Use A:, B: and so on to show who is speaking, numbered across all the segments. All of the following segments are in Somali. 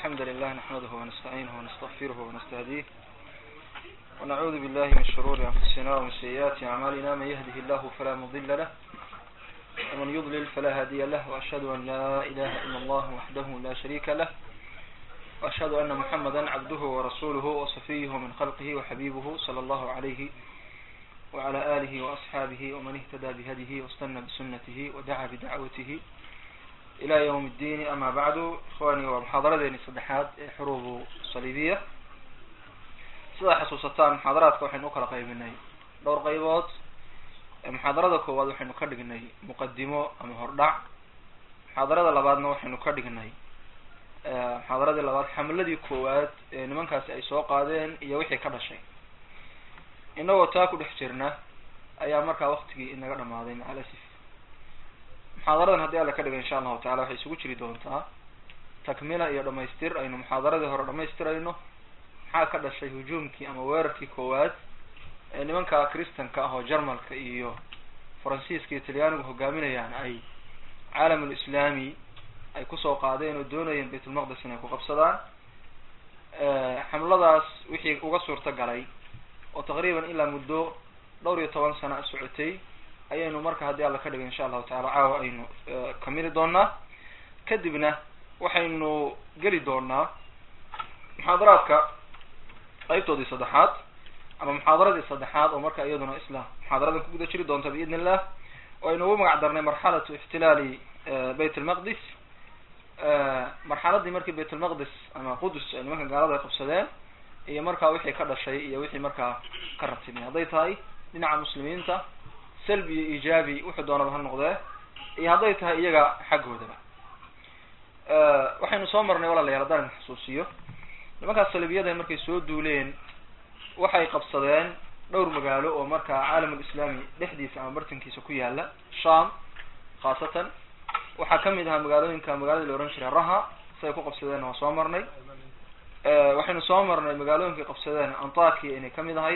A: الحمد لله نحمده ونستعينه ونستغفره ونستهديه ونعوذ بالله من شرور أنفسنا ومن سيئات أعمالنا من يهده الله فلا مضل له ومن يضلل فلا هادي له وأشهد أن لا إله إلا الله وحده لا شريك له وأشهد أن محمدا عبده ورسوله وصفيه من خلقه وحبيبه صلى الله عليه وعلى آله وأصحابه ومن اهتدى بهديه واستنى بسنته ودعا بدعوته إلى يوم الدين أما بعد إخواني ومحاضرة صدحات حروب صليبية sida xasuusataan muxaadaraadka waxaynu ukala qaybinay dhowr qaybood muxaadarada koowaad waxaynu ka dhignay muqadimo ama hordhac muxaadarada labaadna waxaynu ka dhignay muxaadaradii labaad xamladii koowaad ee nimankaasi ay soo qaadeen iyo wixii ka dhashay inagoo taa ku dhex jirna ayaa markaa waktigii inaga dhamaaday macalasif muxaadaradan haddii alla ka dhiga insha allahu tacala waxay isugu jiri doontaa takmila iyo dhamaystir aynu muxaadaradii hore dhamaystirayno maxaa ka dhashay hujuumkii ama weerarkii koowaad ee nimanka kristanka ah oo jarmalka iyo faransiiska iyo talyaanigu hogaaminayaan ay caalamul islaami ay kusoo qaadeen oo doonayeen baytulmaqdis inay ku qabsadaan xamladaas wixii uga suurta galay oo taqriiban ilaa muddo dhowr iyo toban sana socotay ayaynu marka haddii alla ka dhigay insha allahu tacala caawa aynu kamili doonaa kadibna waxaynu geli doonaa muxaadaraadka qaybtoodii saddexaad ama muxaadaradii saddexaad oo marka iyaduna isla muxaadaradan kuguda jiri doonta biidn illah oo aynu ugu magac darnay marxalatu ixtilaali bayt almaqdis marxaladii markii bayt almaqdis ama qudus ay nimanka gaalada ay qabsadeen iyo markaa wixii ka dhashay iyo wixii markaa ka ratibmay hadday tahay dhinaca muslimiinta salbi iyo ijaabi wuxuu doonaba ha noqdee iyo hadday tahay iyaga xaggoodaba waxaynu soo marnay walaalayaal haddaan idin xusuusiyo nimankaas salibiyada markay soo duuleen waxay qabsadeen dhowr magaalo oo markaa caalamul islaami dhexdiisa ama bartankiisa ku yaala sham khaasatan waxaa kamid ahaa magaalooyinka magaalada la ohan jiray raha siday ku qabsadeen waa soo marnay waxaynu soo marnay magaalooyinkay qabsadeen antakia inay kamid ahayd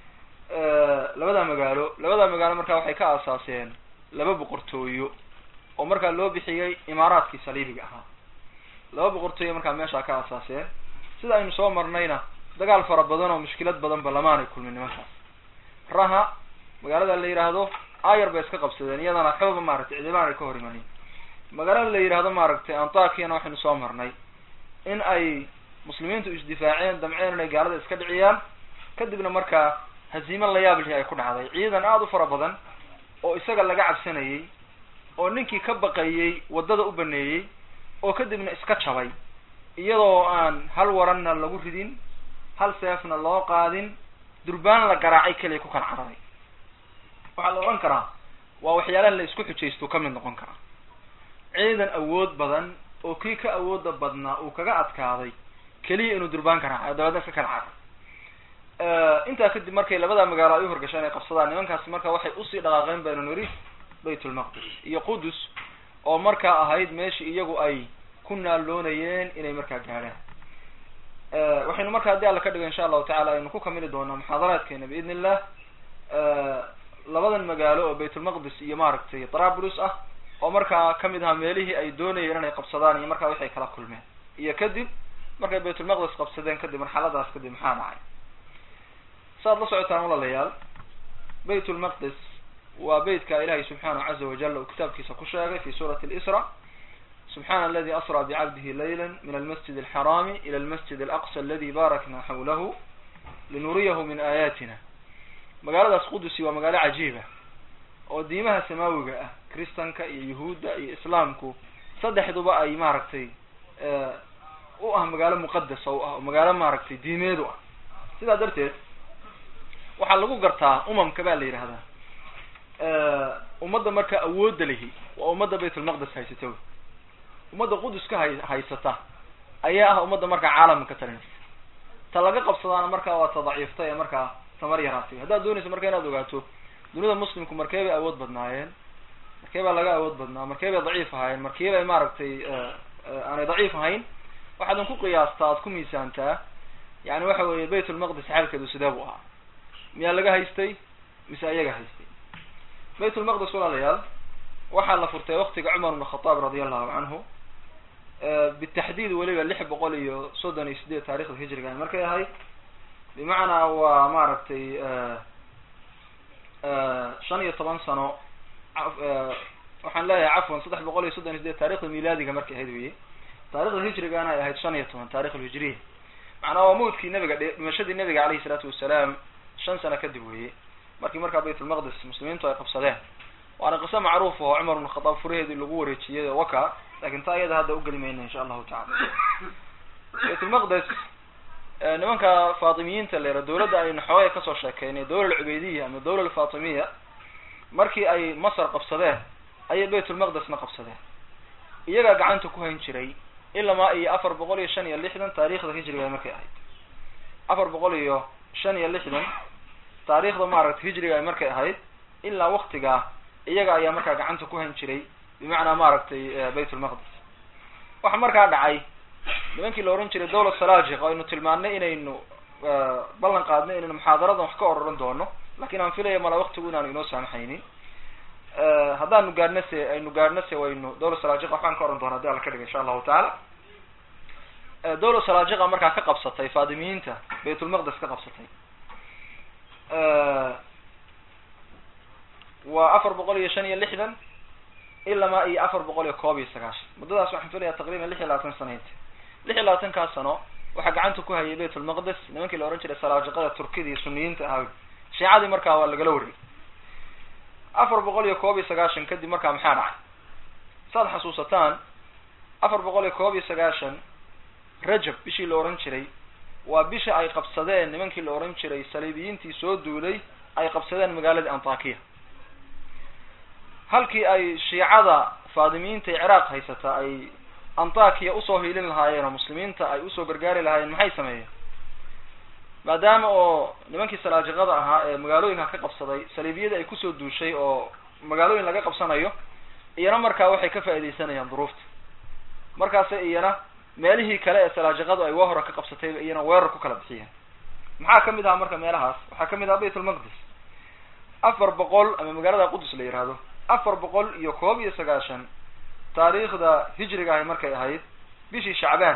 A: labada magaalo labada magaalo markaa waxay ka aasaaseen laba boqortooyo oo markaa loo bixiyey imaaraadkii saliibiga ahaa laba boqortooyo markaa meeshaa ka aasaaseen sida aynu soo marnayna dagaal fara badan oo mushkilad badanba lamaanay kulmin nimankaas raha magaalada la yidhaahdo ayar bay iska qabsadeen iyadana xooga maaragtay cidibaan ay ka hor imanin magaalada la yidhaahdo maaragtay antakiana waxaynu soo marnay in ay muslimiintu isdifaaceen damceen inay gaalada iska dhiciyaan kadibna markaa haziimo la yaab lihi ay ku dhacday ciidan aada u fara badan oo isaga laga cabsanayay oo ninkii ka baqayey waddada u baneeyey oo kadibna iska jabay iyadoo aan hal waranna lagu ridin hal seefna loo qaadin durbaan la garaacay keliya ku kala cararay waxaa la odhan karaa waa waxyaalaha la isku xujaysto ka mid noqon karaa ciidan awood badan oo kii ka awooda badnaa uu kaga adkaaday keliya inuu durbaan garaacayo dabeedna iska kala caray intaa kadib markay labada magaalo ay u horgasheen ay qabsadaan nimankaasi marka waxay usii dhaqaaqeen baynu niri baytulmaqdis iyo qudus oo markaa ahayd meeshii iyagu ay ku naaloonayeen inay markaa gaadhaan waxaynu marka haddii alla ka dhigo insha allahu tacala aynu ku kamili doonaa muxaadaraadkeena biidn illah labadan magaalo oo baytulmaqdis iyo maaragtay trabulus ah oo markaa kamid ahaa meelihii ay doonayeen inay qabsadaan iyo markaa waxay kala kulmeen iyo kadib markay baytulmaqdis qabsadeen kadib marxaladaas kadib maxaa dhacay saaad la socotaan walaalayaal bayt lmaqdis waa beytka ilahay subxaanahu caza wajal uu kitaabkiisa ku sheegay fi suurati lisra subxana aladi asra bicabdihi layla min almasjid alxaraami ila almasjid alaqsa aladi barakna xawlahu linuriyahu min aayatina magaaladaas qudusi waa magaalo cajiiba oo diimaha samaawiga ah kristanka iyo yahuudda iyo islaamku saddexduba ay maaragtay u ah magaalo muqadasa u ah oo magaalo maaragtay diimeed u ah sidaa darteed waxaa lagu gartaa umamka baa la yidhahdaa ummadda marka awoodda lihi waa ummadda baytulmaqdis haysata wey ummadda qudus ka hay haysata ayaa ah ummadda markaa caalamka ka talinaysa ta laga qabsadaana markaa waa ta daciifta ee markaa tamar yaraatay haddaad doonayso marka inaad ogaato dunida muslimku markee bay awood badnaayeen markee baa laga awood badnaa markee bay daciif ahaayeen markee bay maaragtay aanay daciif ahayn waxaadan ku qiyaastaa aad ku miisaantaa yani waxa weeye baytulmaqdis xaalkeedu sidee buu ahaa miyaa laga haystay mise ayaga haystay baytulmaqdis walaalayaal waxaa la furtay waktiga cumar bn khataab radi allahu canhu bitaxdiid weliba lix boqol iyo soddon iyo sideed taarikhda hijriga markay ahayd bimacnaa waa maaragtay shan iyo toban sano waxaan leeyahay cafwan saddex boqol iyo soddon iyo sideed taarikhda milaadiga markay ahayd weye taarikhda hijrigana ay ahayd shan iyo toban taarikh alhijriya macnaa waa mawdkii nabiga dhimashadii nabiga alayhi salaatu wasalaam shan sano kadib weye markii markaa baytulmaqdis muslimiintu ay qabsadeen waana qiso macruuf oo cumar bn khadaab furaheedii lagu wareejiyay waka lakin taa iyada hadda ugeli mayna insha allahu tacala baytulmaqdes nimanka faatimiyiinta leera dawladda aynu xoogay kasoo sheekeynay dawla alcubeydiya ama dawla alfatimiya markii ay masar qabsadeen ayay baytulmaqdesna qabsadeen iyagaa gacanta ku hayn jiray ilamaa iyo afar boqol iyo shan iyo lixdan taarikhda hijriga markay ahayd afar boqol iyo shan iyo lixdan taarikhda maaragtay hijriga ay markay ahayd ilaa waktigaa iyaga ayaa markaa gacanta ku hayn jiray bimacnaa maaragtay baytulmaqdis waxa markaa dhacay nimankii la ohan jiray dawla salajiq aynu tilmaannay inaynu ballan qaadnay inaynu muxaadaradan wax ka ororan doono lakin aan filaya mala waktigu inaanu inoo saamaxaynin haddaanu gaadhna se aynu gaadhna se waynu dawla salajiqa waxbaan ka oran doona hadii alla ka dhiga insha allahu tacaala dawla salajiqa markaa ka qabsatay faadimiyiinta baytulmaqdes ka qabsatay waa afar boqol iyo shan iyo lixdan ilamaa iyo afar boqol iyo koob iyo sagaashan muddadaas waxaan filaya taqriban lix iyo labaatan sanaynta lix iyo labaatankaa sano waxaa gacanta ku hayay baytulmaqdes nimankii la ohan jiray salaajiqada turkida iyo suniyiinta ahaa shiicadii markaa waa lagala wariyay afar boqol iyo koob iyo sagaashan kadib markaa maxaa dhacay saad xasuusataan afar boqol iyo koob iyo sagaashan rajab bishii la ohan jiray waa bisha ay qabsadeen nimankii la ohan jiray saliibiyiintii soo duulay ay qabsadeen magaaladii antakiya halkii ay shiicada faadimiyiinta ee ciraaq haysata ay antakiya usoo hiilin lahaayeen oo muslimiinta ay usoo gargaari lahaayeen maxay sameeyeen maadaama oo nimankii salaajiqada ahaa ee magaalooyinka ka qabsaday saliibiyadii ay kusoo duushay oo magaalooyin laga qabsanayo iyana markaa waxay ka faaidaysanayaan duruufta markaase iyana meelihii kale ee salaajiqadu ay waa hore ka qabsatayba iyana weerar ku kala bixiyeen maxaa kamid ahaa marka meelahaas waxaa kamid ahaa baytulmaqdis afar boqol ama magaalada qudus la yihahdo afar boqol iyo koob iyo sagaashan taariikhda hijriga ahay markay ahayd bishii shacbaan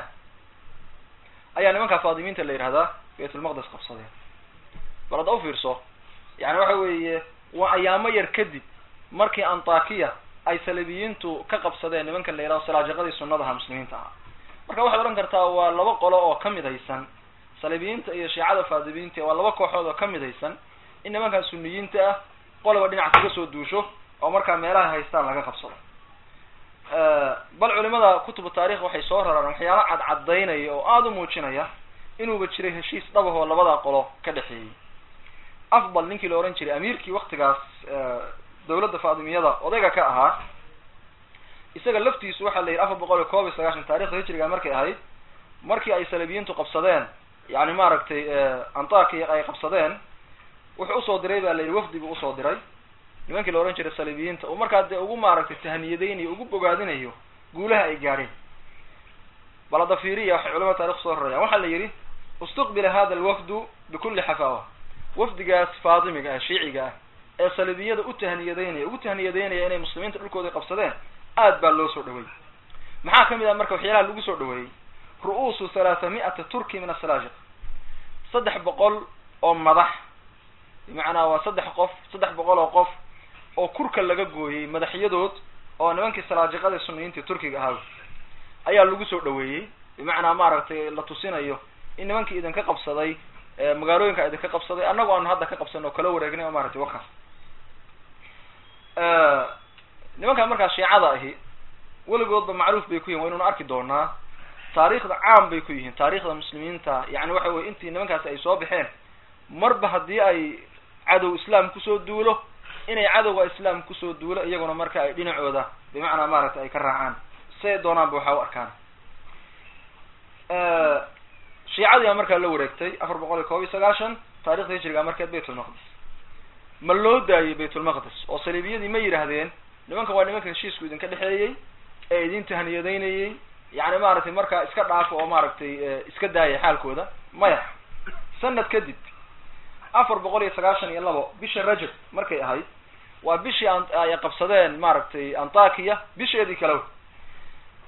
A: ayaa nimankaa faadimiinta la yihahdaa baytulmaqdes qabsadeen bal hadda ufiirso yani waxa weeye waa ayaamo yar kadib markii antakiya ay salibiyiintu ka qabsadeen nimankan la yihahdo salaajiqadii sunnadaha muslimiinta ahaa marka waxaad odhan kartaa waa laba qolo oo ka midaysan salibiyiinta iyo shiicada faadimiinta waa laba kooxood oo ka midaysan in nimankan suniyiinta ah qoloba dhinac kaga soo duusho oo markaa meelaha haystaan laga qabsado bal culimada kutubu taarikh waxay soo raraan waxyaala cadcadaynaya oo aada u muujinaya inuuba jiray heshiis dhabahoo labada qolo ka dhexeeyey afdal ninkii la ohan jiray amiirkii waktigaas dawladda faadimiyada odayga ka ahaa isaga laftiisu waxaa la yidhi afar boqol iyo koob iyo sagaashan taarikhda hijriga markay ahayd markii ay salibiyiintu qabsadeen yani maaragtay antakiya ay qabsadeen wuxuu usoo diray ba la yidhi wafdi buu usoo diray nimankii la ohan jiray saliibiyiinta uu markaa dee ugu maaragtay tahniyadeynayo ugu bogaadinayo guulaha ay gaadheen bal hadda fiiriya waxay culamada tarikh soo rarayaan waxaa la yidhi istuqbila hada alwafdu bikulli xafawa wafdigaas faatimiga ah shiiciga ah ee saliibiyada u tahniyadeynaya ugu tahniyadeynaya inay muslimiinta dhulkooda qabsadeen aad baa loo soo dhaweeyey maxaa kamid ah marka waxyaalaha lagu soo dhaweeyey ru'uusu thalaatha mi'ata turki min asalaajiq saddex boqol oo madax bimacnaa waa saddex qof saddex boqol oo qof oo kurka laga gooyey madaxyadood oo nimankii salaajiqada suniyiintii turkiga ahaa ayaa lagu soo dhaweeyey bimacnaa maaragtay la tusinayo in nimankii idinka qabsaday magaalooyinka idinka qabsaday annagu aanu hadda ka qabsan oo kala wareegnay oo maaragtay wakaas nimankan markaa shiicada ahi weligoodba macruuf bay ku yihin waynuna arki doonaa taariikhda caam bay ku yihiin taariikhda muslimiinta yani waxa weye intii nimankaasi ay soo baxeen marba haddii ay cadow islaam kusoo duulo inay cadowga islaam kusoo duulo iyaguna marka ay dhinacooda bimacnaa maaragtay ay ka raacaan say doonaanba waxaa u arkaan shiicadii baa markaa la wareegtay afar boqol iyo koob iyo sagaashan taarikhda hijriga markeed baytulmaqdis ma loo daayey baytulmaqdis oo saliibiyadii ma yidhaahdeen nimankan waa nimanka heshiisku idinka dhexeeyey ee idin tahniyadeynayey yani maaragtay markaa iska dhaafo oo maaragtay iska daaya xaalkooda maya sanad kadib afar boqol iyo sagaashan iyo labo bisha rajab markay ahayd waa bishii ay qabsadeen maaragtay antakiya bisheedii kale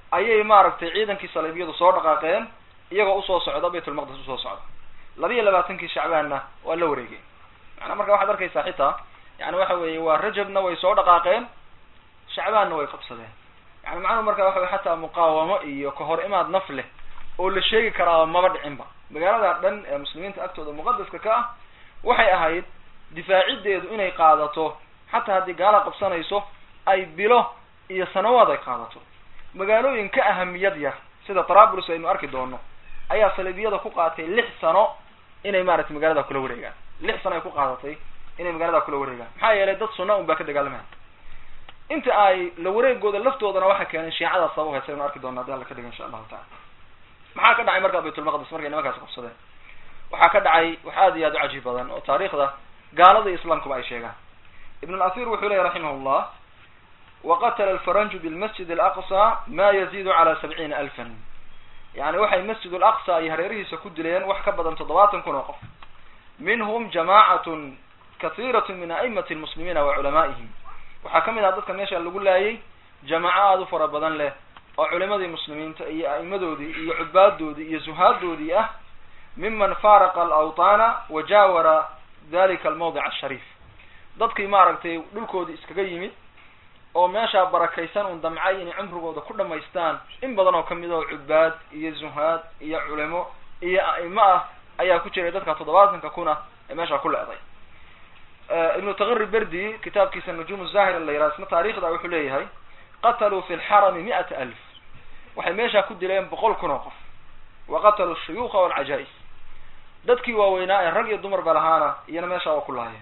A: ayay maaragtay ciidankii saliibiyadu soo dhaqaaqeen iyagoo usoo socda baytulmaqdis usoo socda labiiyo labaatankii shacbaanna waa la wareegeen macnaa marka waxaad arkaysaa xitaa yani waxa weeye waa rajabna way soo dhaqaaqeen shacbaanna way qabsadeen yani macnuhu marka waxa wey xataa muqaawamo iyo kahor imaad naf leh oo la sheegi karaa maba dhicinba magaalada dhan ee muslimiinta agtooda muqadaska ka ah waxay ahayd difaacideedu inay qaadato xataa haddii gaala qabsanayso ay bilo iyo sanawaad ay qaadato magaalooyin ka ahamiyad yar sida trabulus aynu arki doono ayaa saliibiyada ku qaatay lix sano inay maaragtay magaalada kula wareegaan lix sano ay ku qaadatay inay magaalada kula wareegaan maxaa yeelay dad sunna un baa ka dagaalamaya inta ay la wareegooda laftoodana waxaa keenay shiicadaas sabab haysa aynu arki doona hadii alla ka dhiga insha allahu taala maxaa ka dhacay markaa baytulmaqdis markay nimankaasi qabsadeen waxaa ka dhacay wax aad iyo aad u cajiib badan oo taariikhda gaalada iyo islaamkuba ay sheegaan ibn اlathir wuxuu lehy raximah llah waqatla alfaranju bilmasjid alaqsa ma yazidu cala sabciina alfan yani waxay masjid alaqsa ay hareerihiisa ku dileen wax ka badan toddobaatan kun oo qof minhum jamacatun kahiirat min a'imati lmuslimiina wa culamaa'ihim waxaa kamid ah dadka meesha lagu laayay jamaco aada u fara badan leh oo culimadii muslimiinta iyo a'imadoodii iyo cubaadoodii iyo zuhaadoodii ah miman faaraqa alawtaana wa jaawara dalika almawdic ashariif dadkii maaragtay dhulkoodii iskaga yimid oo meeshaa barakaysan un damcay inay cumrigooda ku dhamaystaan in badan oo kamid oo cubaad iyo zuhaad iyo culimo iyo a'imo ah ayaa ku jiray dadka toddobaatanka kuna ee meeshaa ku leeday ibnu taqiri berdi kitaabkiisa nujuum zahir la yiraha isna taarikhda wuxuu leeyahay qataluu fi lxarami mi'ata alf waxay meeshaa ku dileen boqol kun oo qof wa qataluu shuyuuka walcajaa-is dadkii waaweynaa ee rag iyo dumar ba lahaana iyana meeshaa waa ku lahaayeen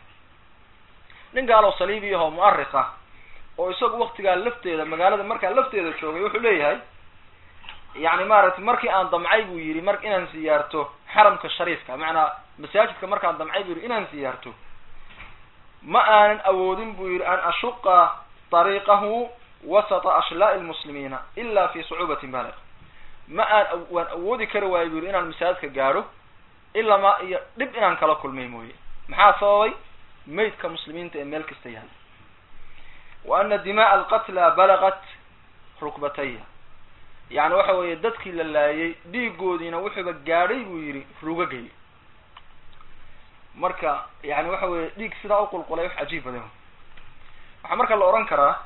A: nin gaaloo saliibi ahoo mu'ariq ah oo isagu waktigaa lafteeda magaalada markaa lafteeda joogay wuxuu leeyahay yani maaragtay markii aan damcay buu yidhi mar inaan siyaarto xaramka shariifka macnaa masaajidka markaan damcay buu yidhi inaan siyaarto ma aanan awoodin buu yidhi an ashuqa طariiqahu wasata ashlaa'i lmuslimiina ila fi sucuubatin baaliq ma aan waan awoodi kari waayo bu yidhi inaan masaajidka gaadho ilaa ma iyo dhib inaan kala kulmay mooye maxaa sababay maydka muslimiinta ee meel kasta yahay wa ana dima'a alqatla balagat rukbataya yani waxa weeye dadkii la laayay dhiigoodiina wuxuuba gaadhay buu yidhi rugagay marka yani waxa weye dhiig sidaa uqulqulay wax cajiib badan waxaa marka la ohan karaa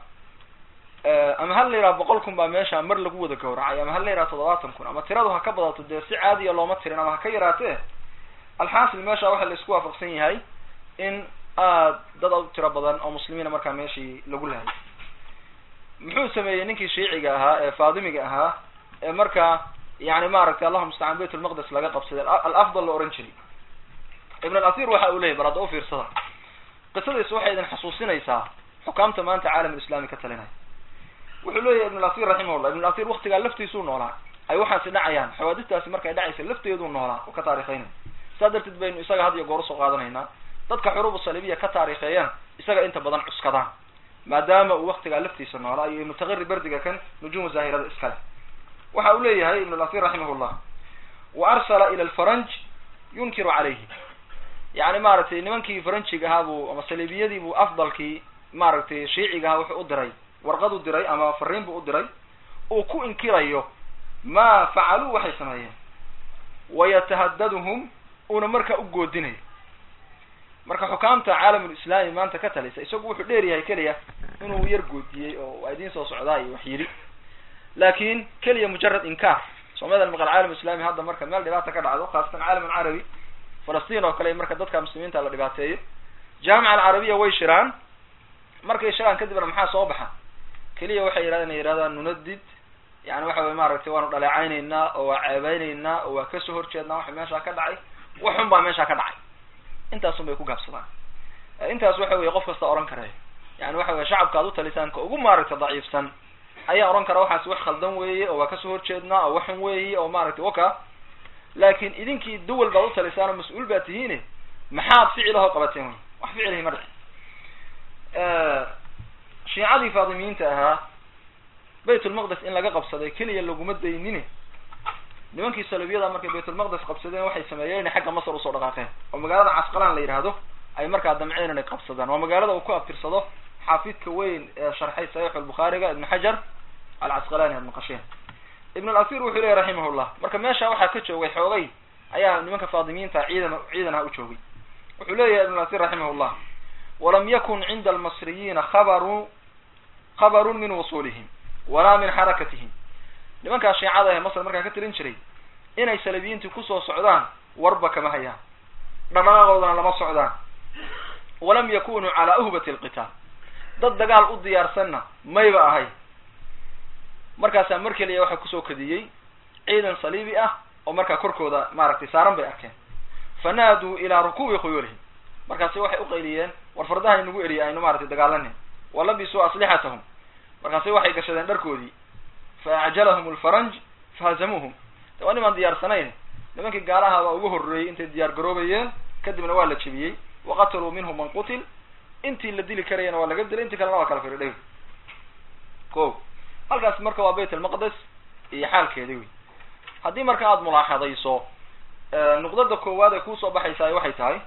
A: ama hal la yidhaha boqol kun baa meesha mar lagu wada gawracay ama hal la yidhaha toddobaatan kun ama tiradu ha ka badato dee si caadiya looma tirin ama ha ka yaraatee alxaasil meesha waxa la isku waafaqsan yahay in aad dad u tiro badan oo muslimiina markaa meeshii lagu lahay muxuu sameeyey ninkii shiiciga ahaa ee faadimiga ahaa ee markaa yani maaragtay allahuma mustacaan bayt lmaqdes laga qabsaday alafdal la ohan jiray ibn alathir waxa uu leyahy bal hadda ufiirsada qisadiis waxay idin xasuusinaysaa xukaamta maanta caalam islami ka talinaya wuxuu leeyahy ibn alathir raximahullah ibn alathir waktigaa laftiisuu noolaa ay waxaasi dhacayaan xawaadistaasi markay dhacaysa lafteeduu noolaa oo ka taarikhaynaya saa darteed baynu isaga had iyo goor usoo qaadanaynaa dadka xuruubu saliibiya ka taarikheeyaan isaga inta badan cuskadaan maadaama uu waktigaa laftiisa noolaa iyo ibnu taqiri berdiga kan nujuumu zaahirada iskale waxa uu leeyahay ibn alathir raximahullah wa arsala ila alfaranj yunkiru calayhi yani maaragtay nimankii faranjiga ahaa buu ama saliibiyadii buu afdalkii maaragtay shiiciga ahaa wuxuu u diray warqad u diray ama fariin buu u diray uu ku inkirayo ma facaluu waxay sameeyeen wayatahadaduhum uuna markaa u goodinayo marka xukaamta caalamulislaami maanta ka talisa isagu wuxuu dheer yahay keliya inuu yar goodiyey oo waa idiin soo socdaa iyo wax yidhi laakin keliya mujarad inkaar soomaalida maqal caalam islami hadda marka meel dhibaata ka dhacdo khaasatan caalam alcarabi falastiin oo kale marka dadka muslimiinta la dhibaateeyo jaamica alcarabiya way shiraan markay shiraan kadibna maxaa soo baxa keliya waxay yidhahdeen yidhahdaan nunadid yani waxa wey maaragtay waanu dhaleecaynaynaa oo waa ceebeynaynaa oo waa kasoo horjeednaa waxa meeshaa ka dhacay waxun baa meeshaa ka dhacay intaasun bay ku gaabsadaan intaas waxa weye qof kasta ohan karayo yani waxa weye shacabka ad u talisaan ka ugu maaragtay daciifsan ayaa ohan kara waxaas wax khaldan weeye oo waa kasoo horjeednaa oo waxun weeye oo maaragtay waka laakin idinkii duwal baad u talisaan oo mas-uul baa tihiine maxaad ficilaho qabateen wey wax ficilhi ma dhicin shiicadii faadimiyiinta ahaa baytulmaqdes in laga qabsaday keliya laguma daynine nimankii salibiyada markay baytulmaqdes qabsadeen waxay sameeyeen inay xagga masar usoo dhaqaaqeen oo magaalada casqalaan la yidhaahdo ay markaa damceen inay qabsadaan waa magaalada uu ku abtirsado xaafidka weyn ee sharxay saxiix albukhaariga ibn xajar alcasqalani aad maqasheen ibn alasir wuxuu leeyahy raximahullah marka meesha waxaa ka joogay xoogay ayaa nimanka faadimiinta ciidan ciidan ah u joogay wuxuu leeyahay ibn alasir raximahullah walam yakun cinda almasriyiina khabaru khabarun min wusulihim walaa min xarakatihim nimankaa shiicada ee masr markaa ka tirin jiray inay salabiyiintii kusoo socdaan warba kama hayaan dhaqdhaqaaqoodana lama socdaan walam yakunuu calaa uhbati alqitaal dad dagaal u diyaarsanna mayba ahay markaasaa mar keliya waxaa kusoo kadiyey ciidan saliibi ah oo markaa korkooda maaragtay saaran bay arkeen fanaaduu ilaa rukuubi khuyuulihim markaasi waxay uqayliyeen war fardaha inagu eriya aynu maratay dagaalanin walabisuu aslixatahum markaasi waxay gashadeen dharkoodii fa acjalahum lfaranj fahazamuuhum de waa nimaan diyaarsanayn nimankii gaalaha baa ugu horreeyey intay diyaar garoobayeen kadibna waa la jebiyey waqataluu minhum man qutil intii la dili karayana waa laga dilay intii kalena waa kala firidhay ko halkaas marka waa bayt almaqdes iyo xaalkeedi wey haddii marka aada mulaaxadayso nuqdada koowaad ee kuusoo baxaysaa waxay tahay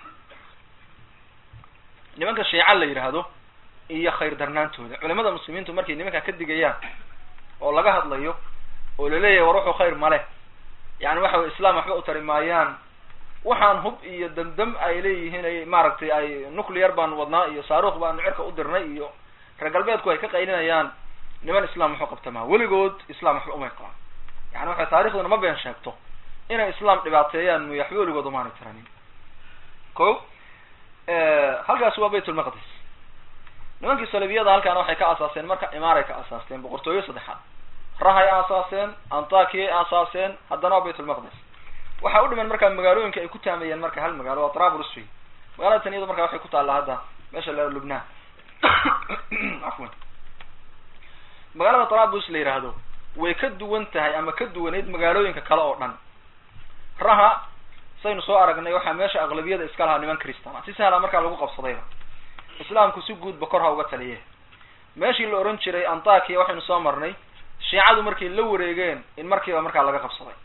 A: nimanka shiica la yidhaahdo iyo khayr darnaantooda culimada muslimiintu markay nimankaa ka digayaan oo laga hadlayo oo laleeyahay war wuxuu khayr male yani waxa wey islam waxba u tari maayaan waxaan hub iyo damdam ay leeyihiin ay maaragtay ay nuclear baanu wadnaa iyo saaruuq baanu cirka u dirnay iyo reer galbeedku ay ka qaylinayaan niman islam waxu qabtamaa weligood islam waxba umay qabaan yani waxay taarikhduna ma been sheegto inay islam dhibaateeyaan muy waxba weligood umaanay tiranin ko halkaas waa bayt lmaqdis nimankii salibiyada halkaana waxay ka asaaseen marka imaaray ka asaasteen boqortooyo saddexaad rahay aasaaseen antakiyay aasaaseen haddana waa bayt lmaqdis waxaa u dhiman markaa magaalooyinka ay ku taamayeen marka hal magaalo waa trablus wey magaalada tan iyado marka waxay ku taallaa hadda meesha la lubnaan afwan magaalada trablus la yidhaahdo way ka duwan tahay ama ka duwaneyd magaalooyinka kale oo dhan raha saynu soo aragnay waxaa meesha aqlabiyada iska lahaa niman christan ah si sahla markaa lagu qabsadayba islaamku si guudba kor ha uga taliye meeshii la oran jiray antakiya waxaynu soo marnay shiicadu markay la wareegeen in markiiba markaa laga qabsaday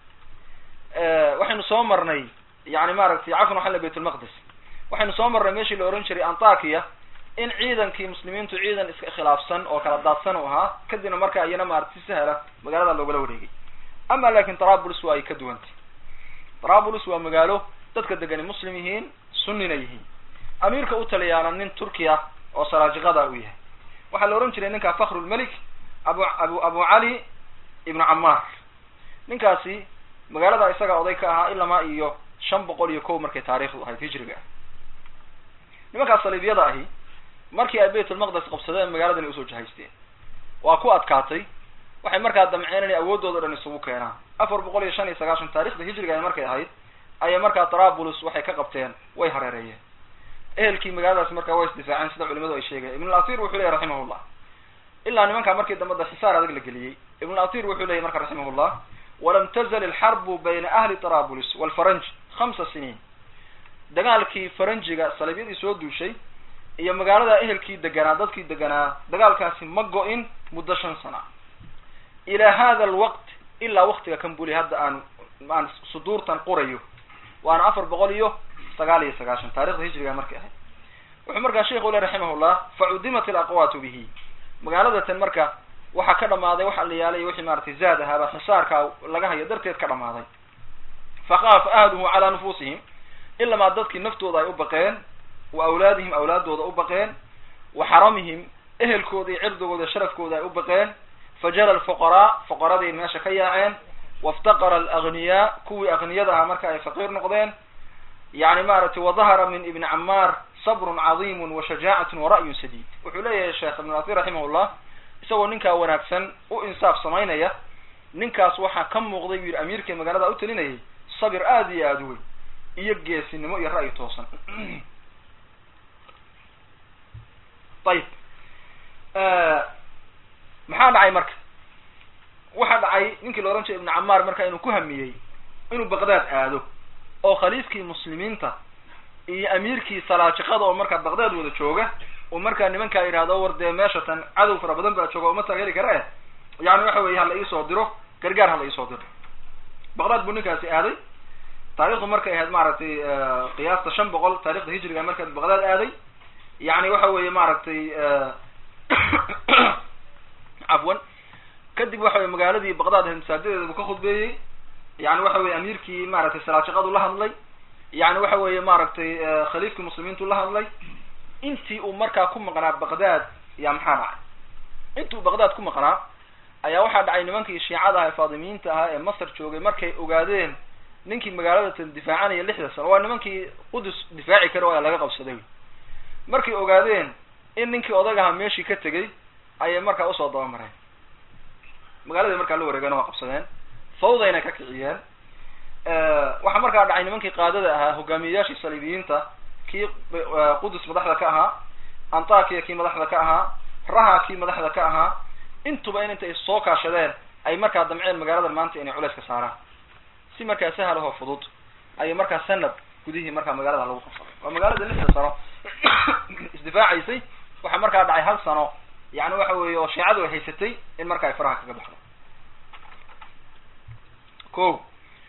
A: waxaynu soo marnay yani maaragtay cafan waxaa la bayt lmaqdis waxaynu soo marnay meeshii la oran jiray antakiya in ciidankii muslimiintu ciidan iska khilaafsan oo kala daadsan u ahaa kadibna markaa iyana maarata si sahla magaalada loogala wareegay ama lakin trabulus waa ay ka duwantay trabulus waa magaalo dadka degani muslim yihiin sunnina yihiin amiirka u taliyaana nin turkiya oo saraajiqada u yahay waxaa la ohan jiray ninka fakrulmelik abu abu abu cali ibnu camaar ninkaasi magaalada isaga oday ka ahaa ilamaa iyo shan boqol iyo kow markay taarikhdu ahayd hijriga ah nimankaas saliibyada ahi markii ay bayt ulmaqdes qabsadeen magaaladan usoo jahaysteen waa ku adkaatay waxay markaa damceen inay awoodooda dhan isugu keenaan afar boqol iyo shan iyo sagaashan taarikhda hijriga ay markay ahayd ayay markaa trabulus waxay ka qabteen way hareereeyeen ehelkii magaaladaas markaa way isdifaaceen sida culimadu ay sheegayen ibn al-asir wuxuu leyahy raximahullah ilaa nimankaa markii dambada xisaar adag la geliyey ibn al-asir wuxuu leyahy marka raximahullah walam tazal alxarbu bayna ahli trabulus walfaranj khamsa siniin dagaalkii faranjiga saliibyadii soo duushay iyo magaalada ehelkii deganaa dadkii deganaa dagaalkaasi ma go-in muddo shan sana ilaa hada alwaqt ilaa waktiga kan buli hadda aan aan suduurtan qorayo waana afar boqol iyo sagaal iyo sagaashan taarikhda hijriga markay ahayd wuxuu markaa sheikhu le raximahullah facudimat alaqwaatu bihi magaaladatan marka waxaa ka dhamaaday waxa la yaalay wixii maratay zaad ahaaba xisaarka laga hayo darteed ka dhamaaday fakaafa ahluhu calaa nufusihim ilamaa dadkii naftooda ay u baqeen wa awlaadihim awlaadooda u baqeen wa xaramihim ehelkooda iyo cirdigooda sharafkooda ay u baqeen fajala alfuqaraa fuqaraday meesha ka yaaceen waftaqara alagniyaa kuwii akniyada ahaa marka ay faqiir noqdeen yani maaragtay wadahara min ibni camaar sabrun cadiimun wa shajaacatun wa ra'yun sadiid wuxuu leeyahay sheekh ibn asir raximahullah isagoo ninkaa wanaagsan u insaaf samaynaya ninkaas waxaa ka muuqday buu yidhi amiirkii magaalada u talinayay sabir aada iyo aada u weyn iyo geesinimo iyo ra'yi toosan ayib maxaa dhacay marka waxaa dhacay ninkii la ohan jiray ibnu camaar marka inuu ku hamiyey inuu baqdaad aado oo khaliifkii muslimiinta iyo amiirkii salaajiqada oo markaa baqdaad wada jooga uu markaa nimankaa yidhahdo war dee meeshatan cadow fara badan baa jooga uma taageeri kara eh yani waxa weeye hala iisoo diro gargaar hala iisoo diro baqdaad buu ninkaasi aaday taarikhdu markay ahayd maaragtay qiyaasta shan boqol taarikhda hijriga marka baqdaad aaday yani waxa weeye maaragtay cafwan kadib waxa weye magaaladii baqdaad ahayd masaajideeda buu ka khudbeeyey yani waxa weye amiirkii maaragtay salaajaqadu la hadlay yani waxa weeye maaragtay khaliifkii muslimiintu la hadlay intii uu markaa ku maqnaa baqdaad yaa maxaa dhacay intuu baqdaad ku maqnaa ayaa waxaa dhacay nimankii shiicada aha ee faadimiyiinta ahaa ee masar joogay markay ogaadeen ninkii magaaladatan difaacanaya lixda sano waa nimankii qudus difaaci kara waa laga qabsaday markay ogaadeen in ninkii odag ahaa meeshii ka tegay ayay markaa usoo dabamareen magaalada markaa la wareegeen waa qabsadeen fawdayna ka kiciyeen waxaa markaa dhacay nimankii qaadada ahaa hogaamiyeyaashii saliibiyiinta kii qudus madaxda ka ahaa antakiya kii madaxda ka ahaa raha kii madaxda ka ahaa intuba in intay soo kaashadeen ay markaa damceen magaaladan maanta inay culeys ka saaraan si markaa sahal ahoo fudud ayay markaa sanad gudihii markaa magaalada lagu qabsaday waa magaalada lixda sano isdifaacaysay waxaa markaa dhacay hal sano yani waxa weeye oo shiicadu ay haysatay in marka ay faraha kaga baxdo ko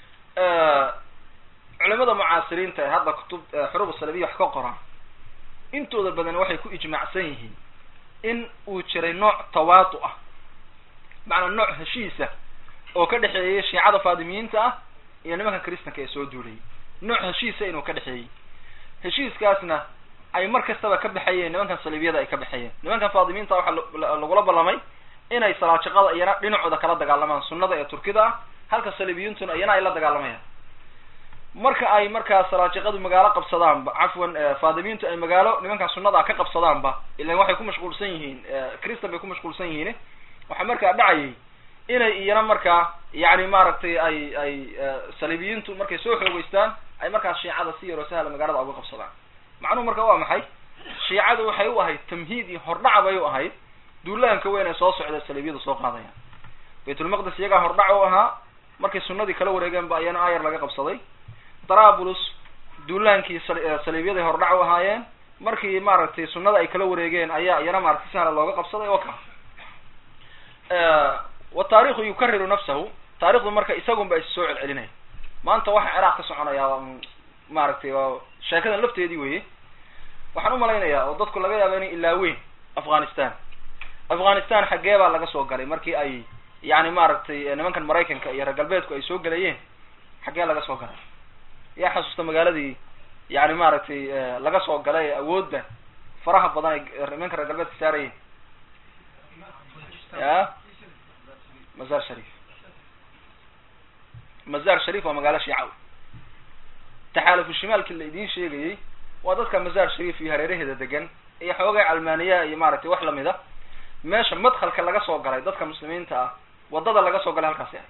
A: culimada mucaasiriinta ee hadda kutub xuruub salabiya wax ka qoran intooda badan waxay ku ijmaacsan yihiin in uu jiray nooc tawaatu ah macnaa nooc heshiisa oo ka dhexeeyay shiicada faadimiyiinta ah iyo nimanka kristanka ee soo duulayay nooc heshiisa inuu ka dhexeeyey heshiiskaasna ay mar kastaba ka baxayeen nimankan saliibiyada ay ka baxayeen nimankan faadimiinta waxaa lagula ballamay inay salaajaqada iyana dhinacooda kala dagaalamaan sunnada ee turkida ah halka saliibiyintuna iyana ay la dagaalamayaan marka ay markaa salaajiqadu magaalo qabsadaanba cafwan faadimiintu ay magaalo nimankaa sunnada ka qabsadaanba ilan waxay ku mashquulsan yihiin christan bay ku mashquulsan yihiin waxaa markaa dhacayay inay iyana markaa yani maaragtay ay ay saliibiyiintu markay soo xoogeystaan ay markaa shiicada si yaroo sahla magaalada uga qabsadaan macnuhu marka waa maxay shiicadu waxay u ahayd tamhiid iyo hordhaca bay u ahayd duulaanka weyn ee soo socda saliibiyadu soo qaadayaan baytulmaqdis iyagaa hordhac u ahaa markay sunnadii kala wareegeen ba iyana ayar laga qabsaday darabulus duulaankii saliibyaday hordhac u ahaayeen markii maaragtay sunnada ay kala wareegeen ayaa iyana maaragtay sahla looga qabsaday oo ka wa taarikhu yukariru nafsahu taarikhdu marka isagun ba is soo celcelinaya maanta waxa ciraaq ka soconaya maaragtay waa sheekadan lafteedii weye waxaan umalaynayaa oo dadku laga yaaba inay ilaaweyn afghanistan afghanistan xaggee baa laga soo galay markii ay yani maaragtay nimankan maraykanka iyo reer galbeedku ay soo gelayeen xaggee laga soo galay yaa xasuusta magaaladii yani maaragtay laga soo galay ee awoodda faraha badan ay nimanka reer galbeedka saarayeen ya mazar sharif mazar sharif waa magaalo shiica wey taxaalufu shimaalki la idiin sheegayey waa dadka mazar sharif iyo hareeraheeda degan iyo xoogay calmaaniyaha iyo maaragtay wax lamid a meesha madkhalka laga soo galay dadka muslimiinta ah wadada laga soo galay halkaasi ah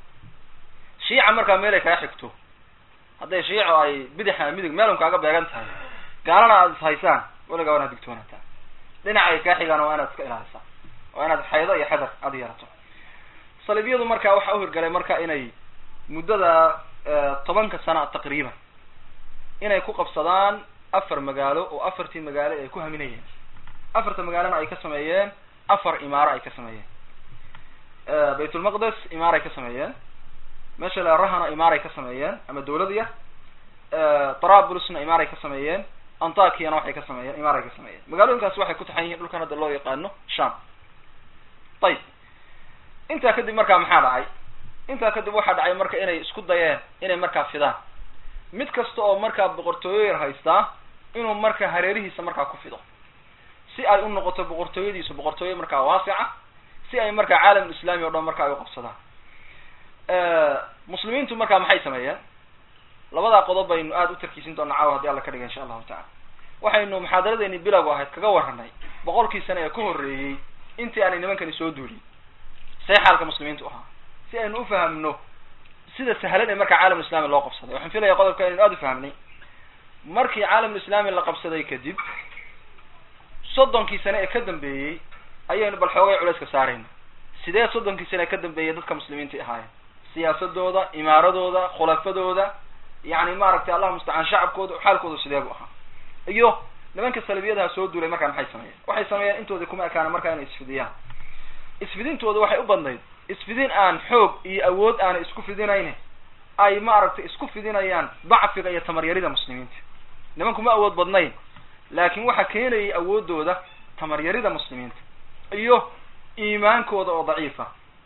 A: shiica markaa meel ay kaa xigto hadday shiico ay bidaxa midig meelun kaaga beegan tahay gaalana aada is haysaan weligaa waa inaad digtoonataa dhinaca ay kaa xigaan waa inaad iska ilaalisaa waa inaad xaydo iyo xadar aada yeelato saliibyadu marka waxaa uhirgalay marka inay muddada tobanka sana taqriiban inay ku qabsadaan afar magaalo oo afartii magaalo ay ku haminayeen afarta magaalona ay ka sameeyeen afar imaaro ay ka sameeyeen baytulmaqdes imaar ay ka sameeyeen meesha la rahana imaar ay ka sameeyeen ama dawlad yar tarabulusna imaar ay ka sameeyeen antakiyana waxay ka sameeyeen imaar ay ka sameeyeen magaalooyinkaas waxay ku taxan yihiin dhulkan hadda loo yaqaano sham ayib intaa kadib markaa maxaa dhacay intaa kadib waxaa dhacay marka inay isku dayeen inay markaa fidaan mid kasta oo markaa boqortooyo yar haystaa inuu marka hareerihiisa markaa ku fido si ay u noqoto boqortooyadiisu boqortooyo markaa waasica si ay markaa caalamul islaami o dhan marka ay u qabsadaan muslimiintu markaa maxay sameeyeen labadaa qodob baynu aada u tarkiisin doonaa caawa hadii alla ka dhiga insha allahu tacala waxaynu muxaadaradeeni bilowga ahayd kaga warranay boqolkii sane ee ka horreeyey intii aanay nimankani soo duulin see xaalka muslimiintu ahaa si aynu ufahamno sida sahlan ee markaa caalamul islami loo qabsaday waxaan filaya qodobka inaynu aada ufahamnay markii caalamul islami la qabsaday kadib soddonkii sane ee ka dambeeyey ayaynu bal xoogay culayska saarayna sidee soddonkii sane ee ka dambeeyey dadka muslimiintai ahaayeen siyaasadooda imaaradooda khulafadooda yani maaragtay allahu mustacaan shacabkooda xaalkooda sidee bu ahaa iyo nimanka salibiyadaha soo duulay markaa maxay sameeyeen waxay sameeyeen intoodii kuma ekaana markaa inay isfidiyaan isfidintooda waxay u badnayd isfidin aan xoog iyo awood aanay isku fidinayne ay maaragtay isku fidinayaan dacfiga iyo tamaryarida muslimiinta nimanku ma awood badnayn laakin waxa keenayay awoodooda tamaryarida muslimiinta iyo iimaankooda oo daciifa